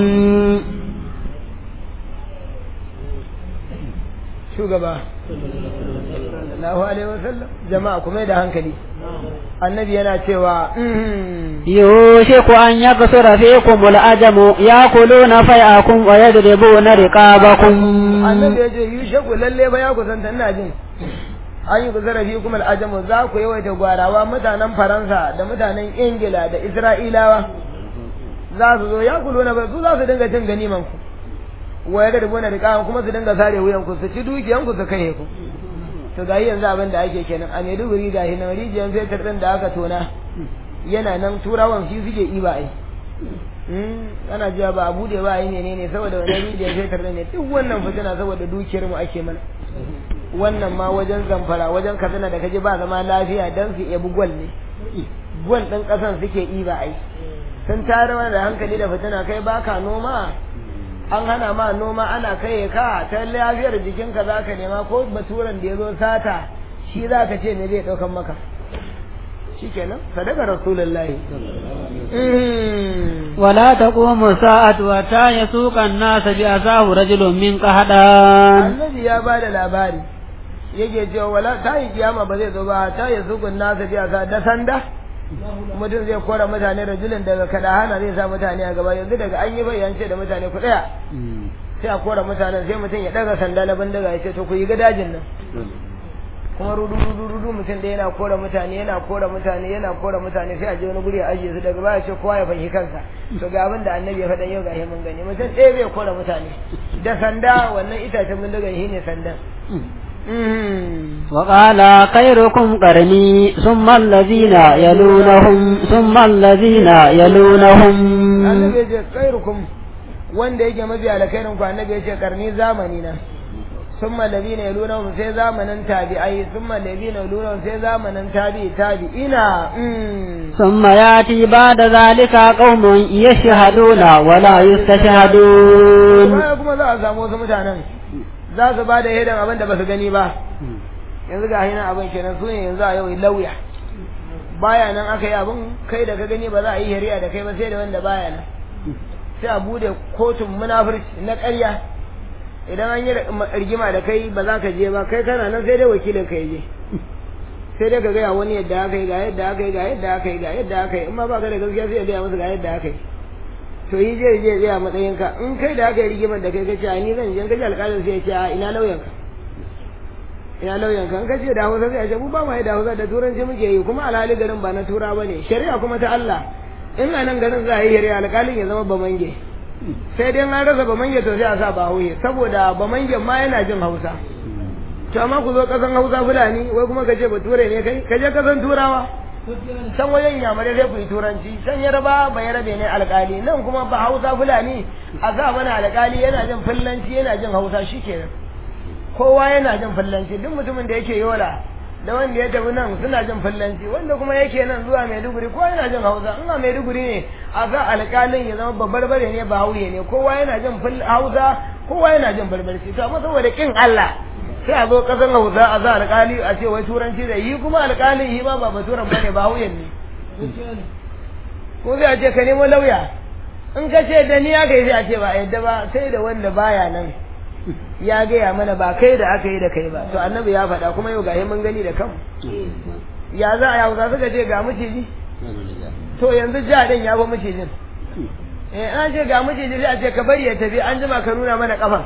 shugaba sallallahu alaihi wasallam jama'a kuma da hankali annabi yana cewa يوشك أن يكسر فيكم الأجم يأكلون فيأكم ويضربون رقابكم annabi ya ce yushaku lalle ba ya kusanta ina jin an yi kusura fi kuma al'ajamu za ku yawaita gwarawa mutanen faransa da mutanen ingila da isra'ilawa za su zo ya kulo na su za su dinga cin ganiman ku wa ya gadi bona riƙa kuma su dinga sare wuyan ku su ci dukiyan ku su kai ku to ga yanzu abin da ake kenan a Maiduguri da hinan rijiyar fetur din da aka tona yana nan turawan shi suke iba ai ana jiya ba a bude ba ai ne ne saboda wani rijiyar fetur din ne duk wannan fitina saboda dukiyar mu ake mana wannan ma wajen zamfara wajen katsina da kaje ba zama lafiya dan su ebi gwal ne gwal din kasan suke iba ai sun tare mana da hankali da fitina kai baka noma an hana ma noma ana kai ka ta lafiyar jikinka za ka nema ko baturan da ya zo sata shi za ka ce ne zai ɗaukan maka shi kenan sadaka rasulullahi ولا تقوم الساعة حتى يسوق الناس بأساه رجل من قهدان annabi ya ba da labari yake cewa wala ta yi kiyama ba zai zo ba ta yi sukun nasa biya sa da sanda mutum zai kora mutane rajulin daga kada hana zai sa mutane a gaba yanzu daga an yi bayyance da mutane ku tsaya sai a kora mutanen sai mutum ya daga sanda na bindiga ya ce to ku yi gadajin nan kuma rudu rudu rudu mutum da yana kora mutane yana kora mutane yana kora mutane sai a je wani guri a ajiye su daga baya ce kowa ya fahimci kansa to ga abin da annabi ya faɗa yau ga mun gani mutum ɗaya zai kora mutane da sanda wannan itacen bindigan shi ne sandan وقال خيركم قرني ثم الذين يلونهم ثم الذين يلونهم annabi ya ce khairukum wanda yake mafi alkhairin ku annabi ya ce karni zamani na summa ladina yalunahum sai zamanin tabi'ai summa ladina yalunahum sai zamanin tabi'i tabi'ina ثم يأتي بعد ذلك قوم يشهدون ولا يستشهدون kuma kuma za a samu wasu mutanen za su ba da hidan abin da ba su gani ba yanzu ga hinan abin kenan su ne yanzu a yau lauya baya nan aka yi abin kai da ka gani ba za a yi shari'a da kai ba sai da wanda baya nan sai a bude kotun munafurci na ƙarya idan an yi rigima da kai ba za ka je ba kai kana nan sai dai wakilin ka je sai dai ka gaya wani yadda aka yi ga yadda aka yi ga yadda aka yi ga yadda aka yi in ma ba ka da gaskiya sai ya gaya masa ga yadda aka yi to yi je je je a matsayin ka in kai da aka yi rigimar da kai kace a ni zan je kaje alƙalin sai ya ce a ina lauyan ka ina lauyan ka in kace da Hausa sai ya ce mu ba mu da Hausa da turanci muke yi kuma alhali garin ba na tura bane shari'a kuma ta Allah in a nan garin za a yi shari'a alƙalin ya zama bamange sai dai an rasa bamange to sai a sa ba hauye saboda bamange ma yana jin Hausa to amma ku zo kasan Hausa Fulani wai kuma kace bature ne kai kaje kasan Turawa can wajen yamare sai ku yi turanci can yarba ba yarabe ne alkali nan kuma ba hausa fulani a sa mana alkali yana jin fullanci yana jin hausa shikenan kowa yana jin fullanci duk mutumin da yake yola da wanda ya tafi nan suna jin fullanci wanda kuma yake nan zuwa maiduguri kowa yana jin hausa in a maiduguri ne a sa alkalin ya zama babbar bare ne ba hauye ne kowa yana jin hausa kowa yana jin barbarci to amma saboda kin Allah sai a zo kasan hausa a za alkali a ce wai turanci da yi kuma alkalin yi ma ba baturan bane ba hauyen ne ko zai a ce ka nemo lauya in ka ce da ni aka yi sai a ce ba a yadda ba sai da wanda baya nan ya gaya mana ba kai da aka yi da kai ba to annabi ya faɗa kuma yau gahi mun gani da kanmu ya za a yi hausa suka ce ga maciji to yanzu ja din ya ba macijin eh an ce ga maciji sai a ce ka bari ya tafi an jima ka nuna mana kafa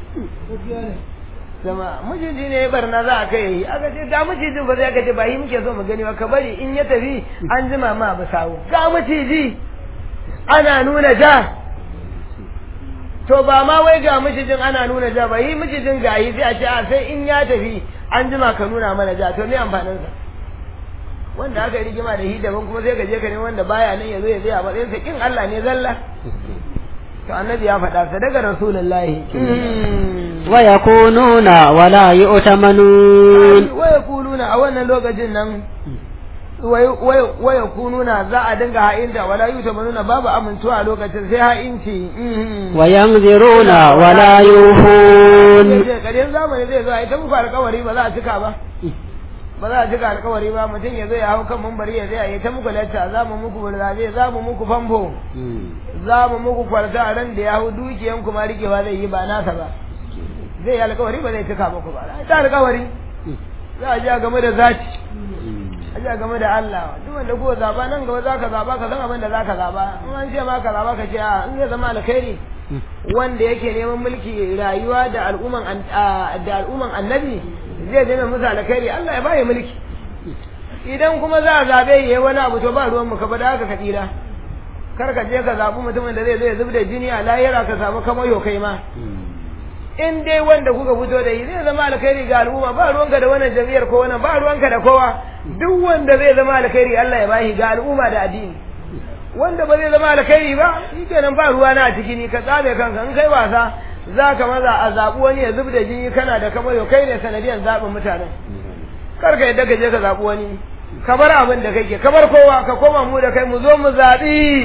zama maciji ne ya barna za a kai yi aka ce ga macijin ba zai ka ce ba yi muke so mu gani ba ka bari in ya tafi an jima ma ba sawo ga maciji ana nuna ja to ba ma wai ga macijin ana nuna ja ba yi macijin ga yi sai a ce a sai in ya tafi an jima ka nuna mana ja to me amfaninsa wanda aka yi rigima da shi daban kuma sai ka je ka ne wanda baya nan ya zo ya zai a matsayin sa kin Allah ne zalla to annabi ya faɗa sadaka rasulullahi wa yakununa wala yu'tamanun wa yakununa a wannan lokacin nan wa yakununa za a dinga ha'inta wala yu'tamanuna babu amintuwa a lokacin sai ha'inci wa yanziruna wala yuhun kaden zamani zai zo a ita muku alƙawari ba za a cika ba ba za a cika alkawari ba mutum ya zo ya hau kan mambari ya zai yi ta muku lacca za mu muku burzabe za mu muku famfo za mu muku kwarta a ran da ya hau dukiyan kuma rikewa zai yi ba nasa ba zai yi alkawari ba zai cika muku ba ta alkawari za a ji a game da zaci a ji a game da Allah duk wanda kuka zaba nan gaba za ka zaba ka san abin da za ka zaba in an ce ma ka zaba ka ce a in zai zama alkhairi wanda yake neman mulki rayuwa da al'umman da al'umman annabi zai zama musu alkhairi Allah ya baye mulki idan kuma za a zabe yayi wani abu to ba ruwan mu ka bada haka ka tsira kar ka je ka zabi mutumin da zai zo ya zubda jini a lahira ka samu kamar yo kai ma in dai wanda kuka fito da shi zai zama alkhairi ga al'umma ba ruwanka da wannan jami'ar ko wannan ba ruwanka da kowa duk wanda zai zama alkhairi Allah ya bashi ga al'umma da addini wanda ba zai zama alkhairi ba shikenan ba ruwa na a ciki ni ka tsame kanka in kai wasa za ka maza a zaɓi wani ya zub da jini kana da kamar yau kai ne sanadiyar zaɓin mutanen kar ka yadda ka je ka zaɓi wani ka bar abin da kake ka bar kowa ka koma mu da kai mu zo mu zaɓi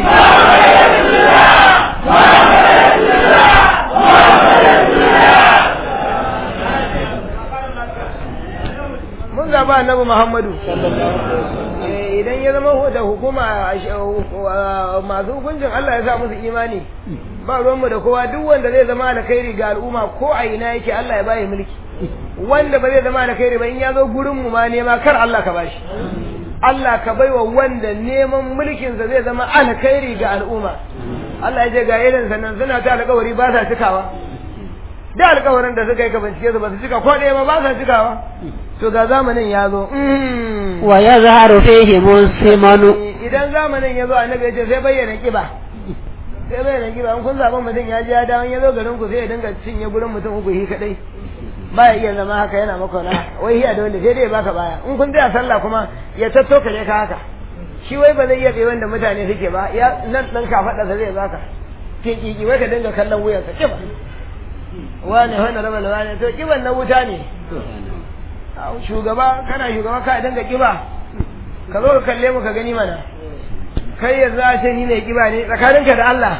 mun zaɓi annabi muhammadu idan ya zama da hukuma masu hukuncin Allah ya sa musu imani ba ruwanmu da kowa duk wanda zai zama alkhairi ga al'umma ko a ina yake Allah ya bayi mulki wanda ba zai zama alkhairi ba in ya zo gurin mu ma nema kar Allah ka bashi Allah ka baiwa wanda neman mulkin sa zai zama alkhairi ga al'umma Allah ya ce ga irin sannan suna ta alkawari ba sa cikawa da alkawarin da suka yi ka bincike su ba su cika ko ɗaya ba ba sa cikawa to ga zamanin ya zo wa yazharu fihi muslimanu idan zamanin ya zo annabi ya ce sai bayyana kiba sai bayyana kiba in kun zaɓi mutum ya ji ya dawo ya zo garin ku sai ya dinga cinye gurin mutum uku hi kadai baya iya zama haka yana maka na wai hiya dole sai dai ya baka baya in kun tsaya sallah kuma ya tattoka ne ka haka shi wai ba zai iya tsaye wanda mutane suke ba ya nan dan ka faɗa sa zai baka ke kiki wai ka dinga kallon wuyansa kiba wane wani raba da wane to kiban na wuta ne shugaba kana shugaba ka dinga kiba ka zo ka kalle mu ka gani mana kai yanzu a ce ni ne kiba ne tsakaninka da Allah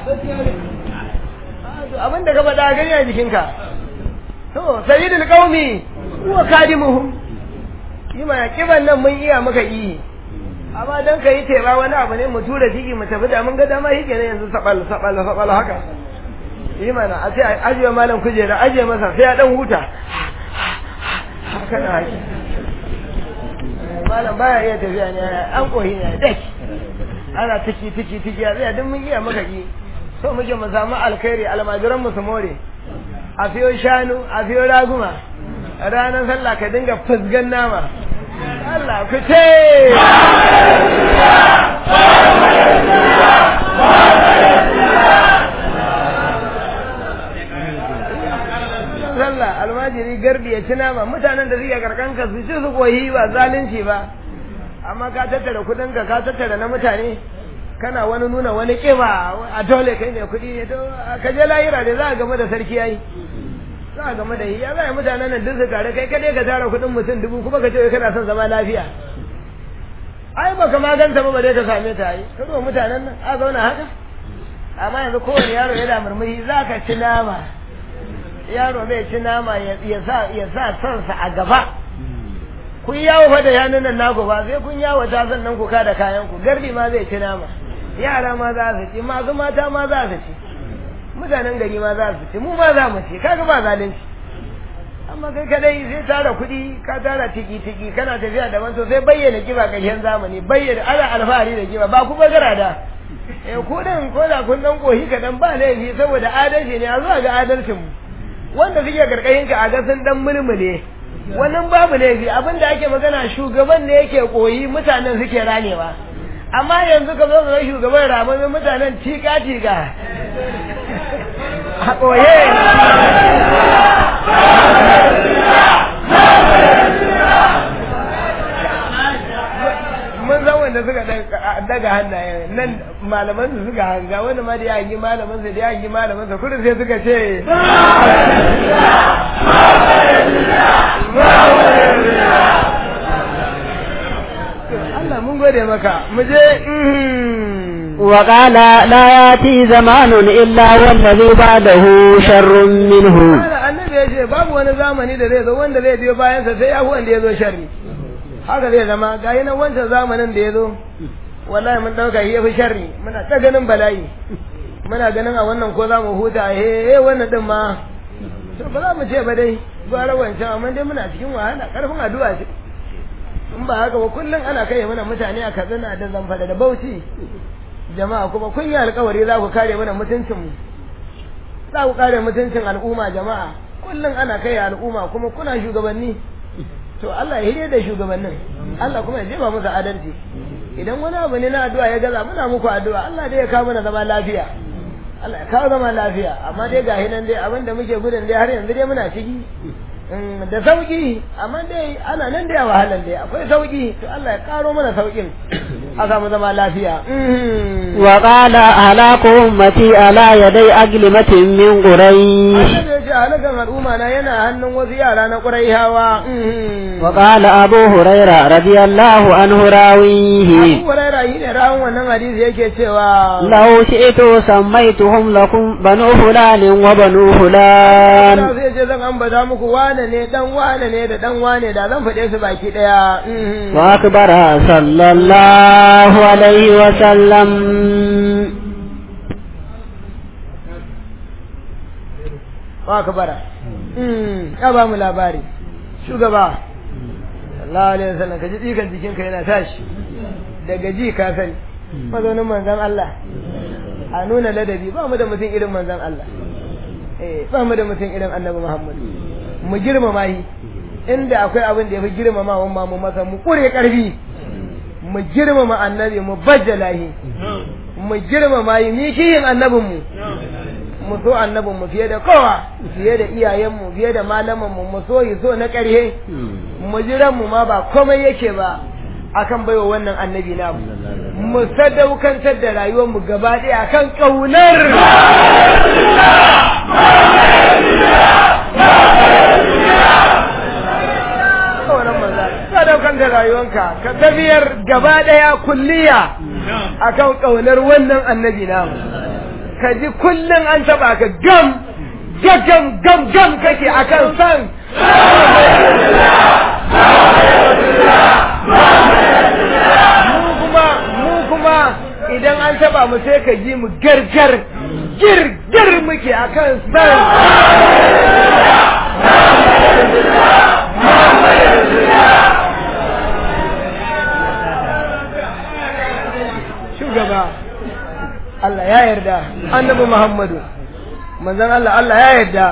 abin da ka faɗa gani a jikinka to sayyidul qaumi huwa kadimuhum yi mana kiban nan mun iya muka yi amma dan ka yi teba wani abu ne mu tura ciki mu tafi da mun ga dama shi kenan yanzu sabal sabal sabal haka yi mana a ce ajiye malam kujera ajiye masa sai ya dan huta haka na haki malam baya iya tafiya ne an kohi ne dai ana tiki tiki tiki a tsaya duk mun iya maka ki so muke mu samu alkhairi almajiran mu su more a fiyo shanu a fiyo raguma ranar sallah ka dinga fusgan nama Allah ku ce sallah almajiri garbi ya ci nama mutanen da suke karkanka su ci su koyi ba zalunci ba amma ka tattara kudin ka ka tattara na mutane kana wani nuna wani kiba a dole kai ne kudi ne to ka je lahira da za a game da sarki yayi za a game da hiya za a yi mutanen nan duk su tare kai kadai ka tara kudin mutum dubu kuma ka ce kana son zama lafiya ai baka maganta ba ba dai ka same ta yi ka zo mutanen nan a zauna haka amma yanzu kowane yaro yana murmushi za ka ci nama yaro zai ci nama ya sa ya sa sonsa a gaba kun yawo fa da yanun nan naku ba sai kun yawo ta sannan ku kada kayan ku gardi ma zai ci nama yara ma za su ci masu mata ma za su ci mutanen gari ma za su ci mu ma za mu ci kaga ba zalunci amma kai kadai sai tara kuɗi ka tara tiki tiki kana tafiya da to sai bayyana kiba ƙarshen zamani bayyana ana alfahari da kiba ba ku bagara da eh ku din ko da kun dan kohi kadan ba laifi saboda adalci ne a zuwa ga adalcin mu wanda suke karkashin ka a ga sun dan mulmule wannan babu laifi abinda ake magana shugaban ne yake koyi mutanen suke ranewa amma yanzu ka zo ga shugaban ramamin mutanen tika tika a koye mun san wanda suka daga hannaye nan malaman su suka hanga wanda ma da ya hangi malaman su da ya hangi malaman su kudin sai suka ce Allah mun gode maka mu je وقال لا ياتي زمان الا والذي بعده شر منه annabi ya ce babu wani zamani da zai zo wanda zai biyo bayansa sai ya wanda ya zo sharri haka zai zama ga yi nan wancan zamanin da ya zo wallahi mun ɗauka shi ya fi sharri muna ta ganin bala'i muna ganin a wannan ko za mu huta he wannan din ma to ba za mu ce ba dai gwara wancan amma dai muna cikin wahala karfin addu'a ce in ba haka ba kullum ana kai mana mutane a katsina da zamfara da bauchi jama'a kuma kun yi alkawari za ku kare mana mutuncin mu za ku kare mutuncin al'umma jama'a kullum ana kai al'umma kuma kuna shugabanni to Allah ya hire da shugabannin Allah kuma ya jefa musu adalci idan wani abu ne na addu'a ya gaza muna muku addu'a Allah dai ya kawo mana zama lafiya Allah ya kawo zama lafiya amma dai ga hinan dai abin da muke gudun dai har yanzu dai muna ciki da sauki amma dai ana nan da wahalan dai akwai sauki to Allah ya karo mana saukin a samu zama lafiya wa qala halaku ummati ala yaday aglimatin min quraish Allah ya ce halakan al'umma na yana hannun wasu yara na quraihawa wa qala abu huraira radiyallahu anhu rawihi Abu Hurairah yi ne rawun wannan hadisi yake cewa law shi'tu sammaytuhum lakum banu fulanin wa banu fulan Allah zai ce zan ambata muku wane ne dan wane ne da dan wane da zan faɗe su baki daya wa akbara sallallahu alaihi wa sallam wa akbara ya ba mu labari shugaba sallallahu alaihi wasallam ka ji tsikan jikinka yana tashi daga ji ka sani mazaunin manzon Allah a nuna ladabi ba mu da mutum irin manzon Allah eh ba mu da mutum irin annabi Muhammad mu girmama shi inda akwai abin da ya fi girmama wa ma mu masa mu kure karfi mu girmama annabi mu bajjala shi mu girmama shi ni kiyin annabin mu mu so annabin mu fiye da kowa fiye da iyayen mu fiye da malaman mu mu so yi so na ƙarhe mu jiran mu ma ba komai yake ba akan baiwa wannan annabi na mu sadaukantar da rayuwar mu gaba ɗaya akan ƙaunar sadaukan da rayuwanka ka tafiyar gaba ɗaya kulliya akan ƙaunar wannan annabi na ka ji kullum an taɓa ka gam gam gam gam kake akan san mu kuma mu kuma idan an taba mu sai ka ji mu gargar girgir muke akan san shugaba Allah ya yarda annabi Muhammadu manzon Allah Allah ya yarda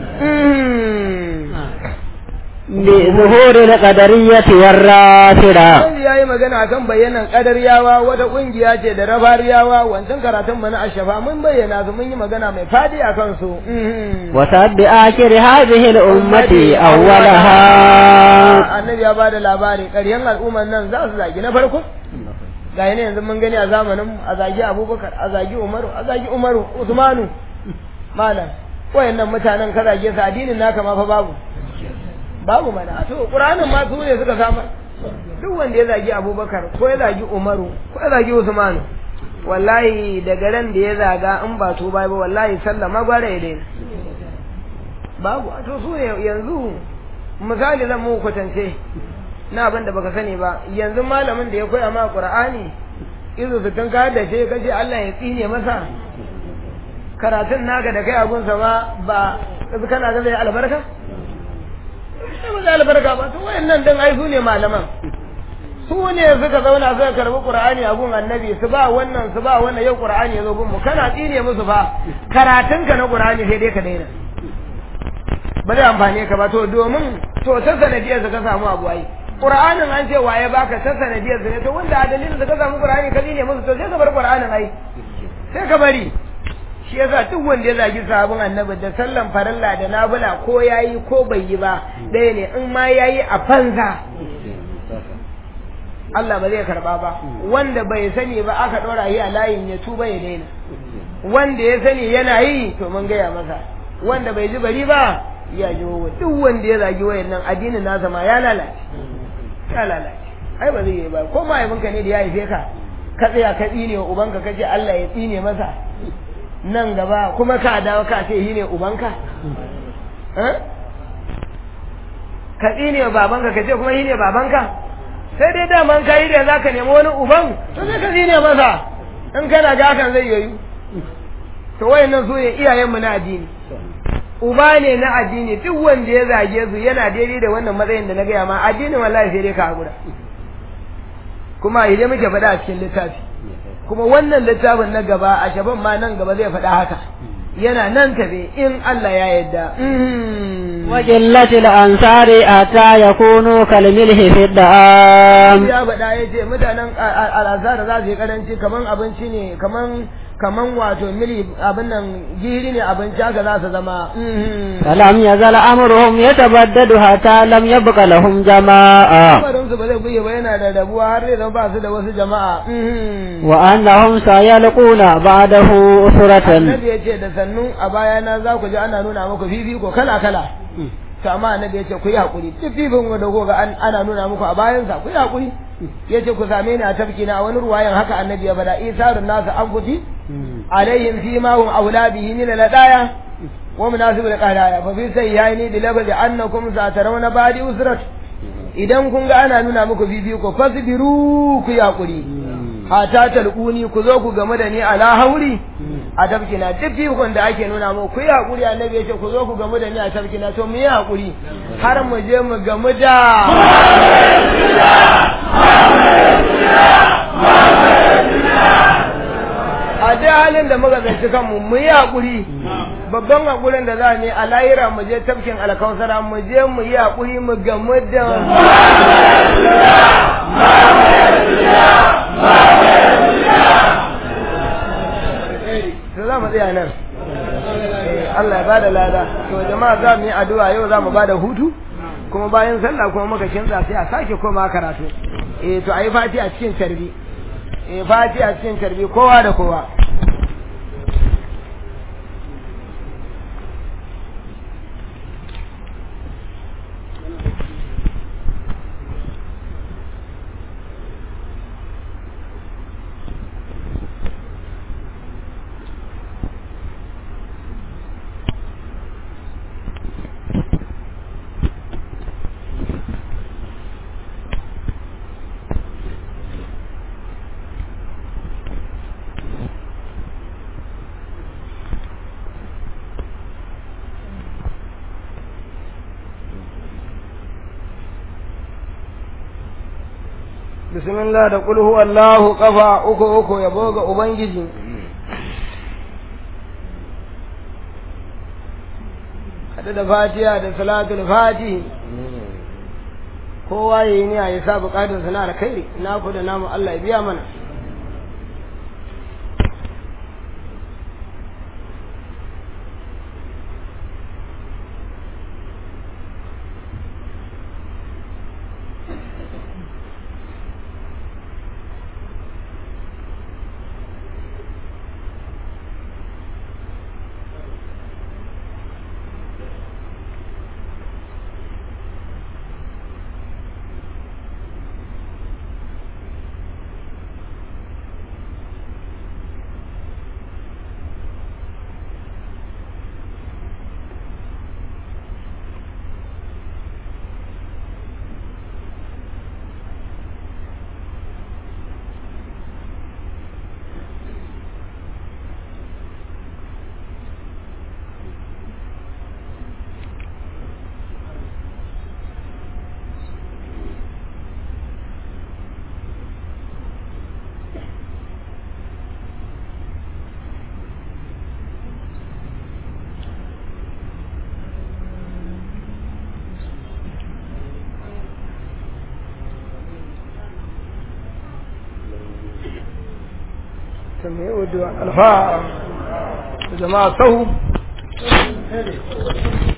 بظهور القدرية والرافضة Wanda ya yi magana akan bayyanan ƙadaryawa wata ƙungiya ce da rabariyawa wancan karatun mana ashafa mun bayyana su mun yi magana mai fadi a kansu. وسب آخر هذه الأمة أولها annabi ya bada labari ƙaryan al'umman nan za su zagi na farko ga yana yanzu mun gani a zamanin a zagi abubakar a zagi umaru a zagi umaru usmanu malam wayannan mutanen ka zage su addinin naka ma fa babu babu mana to qur'anin ma su ne suka samu duk wanda ya zagi abubakar ko ya zagi umaru ko ya zagi usmanu wallahi daga ran da ya zaga in ba to bai ba wallahi sallama gwara ya daina babu a to su ne yanzu misali zan mu kwatance na abin da baka sani ba yanzu malamin da ya koya ma qur'ani izu su tun ka da shi kace Allah ya tsine masa karatun naka da kai abun sa ma ba kana ga zai albarka sai ba zai albarka ba to wayannan dan ai su ne malaman su ne suka zauna suka karbi qur'ani a gun annabi su ba wannan su ba wannan yau qur'ani ya zo gun mu kana tsine musu fa karatun ka na qur'ani sai dai ka daina ba zai amfane ka ba to domin to ta sanadiyar ka samu abu ai qur'anin an ce waye baka ta sanadiyar ne to wanda a dalilin da ka samu qur'ani ka tsine musu to sai ka bar qur'anin ai sai ka bari shi yasa duk wanda ya zagi sabon annabi da sallan farilla da nabula ko yayi ko bai yi ba ɗaya ne in ma yayi a fanza Allah ba zai karba ba wanda bai sani ba aka ɗora yi a layin ya tuba ya daina wanda ya sani yana yi to mun gaya masa wanda bai ji bari ba ya ji wa duk wanda ya zagi wayannan addinin nasa ma ya lalace ya lalace ai ba zai yi ba ko mahaifinka ne da ya haife ka ka tsaya ka tsine wa ubanka kace Allah ya tsine masa nan gaba kuma ka dawo ka ce shi ne ubanka ka tsine wa babanka ka ce kuma shi ne babanka sai dai daman ka yi da za ka nemi wani uban to sai ka tsine masa in kana ga hakan zai yoyu to wayannan su ne iyayenmu na addini uba ne na addini duk wanda ya zage su yana daidai da wannan matsayin da na gaya ma addinin wallahi sai dai ka hakura kuma idan muke faɗa a cikin littafi kuma wannan littafin na gaba a shaban ma nan gaba zai faɗa haka yana nan tafe in Allah ya yadda وقلة الأنصار أتى يكونوا كالملح في الدعام ya faɗa ya ce mutanen al'azhar za su yi karanci kaman abinci ne kaman kaman wato mili abin nan giri ne abinci haka za su zama فلم يزل أمرهم يتبدد حتى لم يبق لهم جماعة lamarin su ba zai buge ba yana da rabuwa har zai zama ba su da wasu jama'a وأنهم سيلقون بعده أسرة annabi ya ce da sannu a bayana za ku ji ana nuna muku fifiko kala kala to amma annabi ya ce ku yi hakuri duk fifin da ko ga ana nuna muku a bayansa ku yi hakuri ya ce ku same ni a tafki na a wani ruwayan haka annabi ya bada isarun nasu an kuti alaihim fi ma hum aula bihi min ladaya wa munasibul qadaya fa fi sayyani bi labazi annakum satarawna ba'di usrat idan kun ga ana nuna muku fifiko fasbiru ku yi hakuri hata talquni ku zo ku game da ni ala hauri a tafkina duk fikon da ake nuna mu ku yi hakuri annabi ya ce ku zo ku game da ni a tafkina to mu yi hakuri har mu je mu gamu da a duk halin da muka zanci kanmu mu yi hakuri babban hakurin da za ne a lahira mu je tafkin alkausara mu je mu yi hakuri mu gamu da to za mu tsaya nan Allah ya bada lada to jama'a za mu yi addu'a yau za mu bada hutu kuma bayan sallah kuma muka kinza sai a sake koma karatu eh to ayi fati a cikin tarbi eh fati a cikin tarbi kowa da kowa bismillah da qul huwallahu qafa uku uku yabo ga ubangiji hada da fatiha da salatul fati kowa yayi ne ya sa bukatun sana alkhairi na ku da namu Allah ya biya mana سمعوا الدعاء الفا جماعة صهو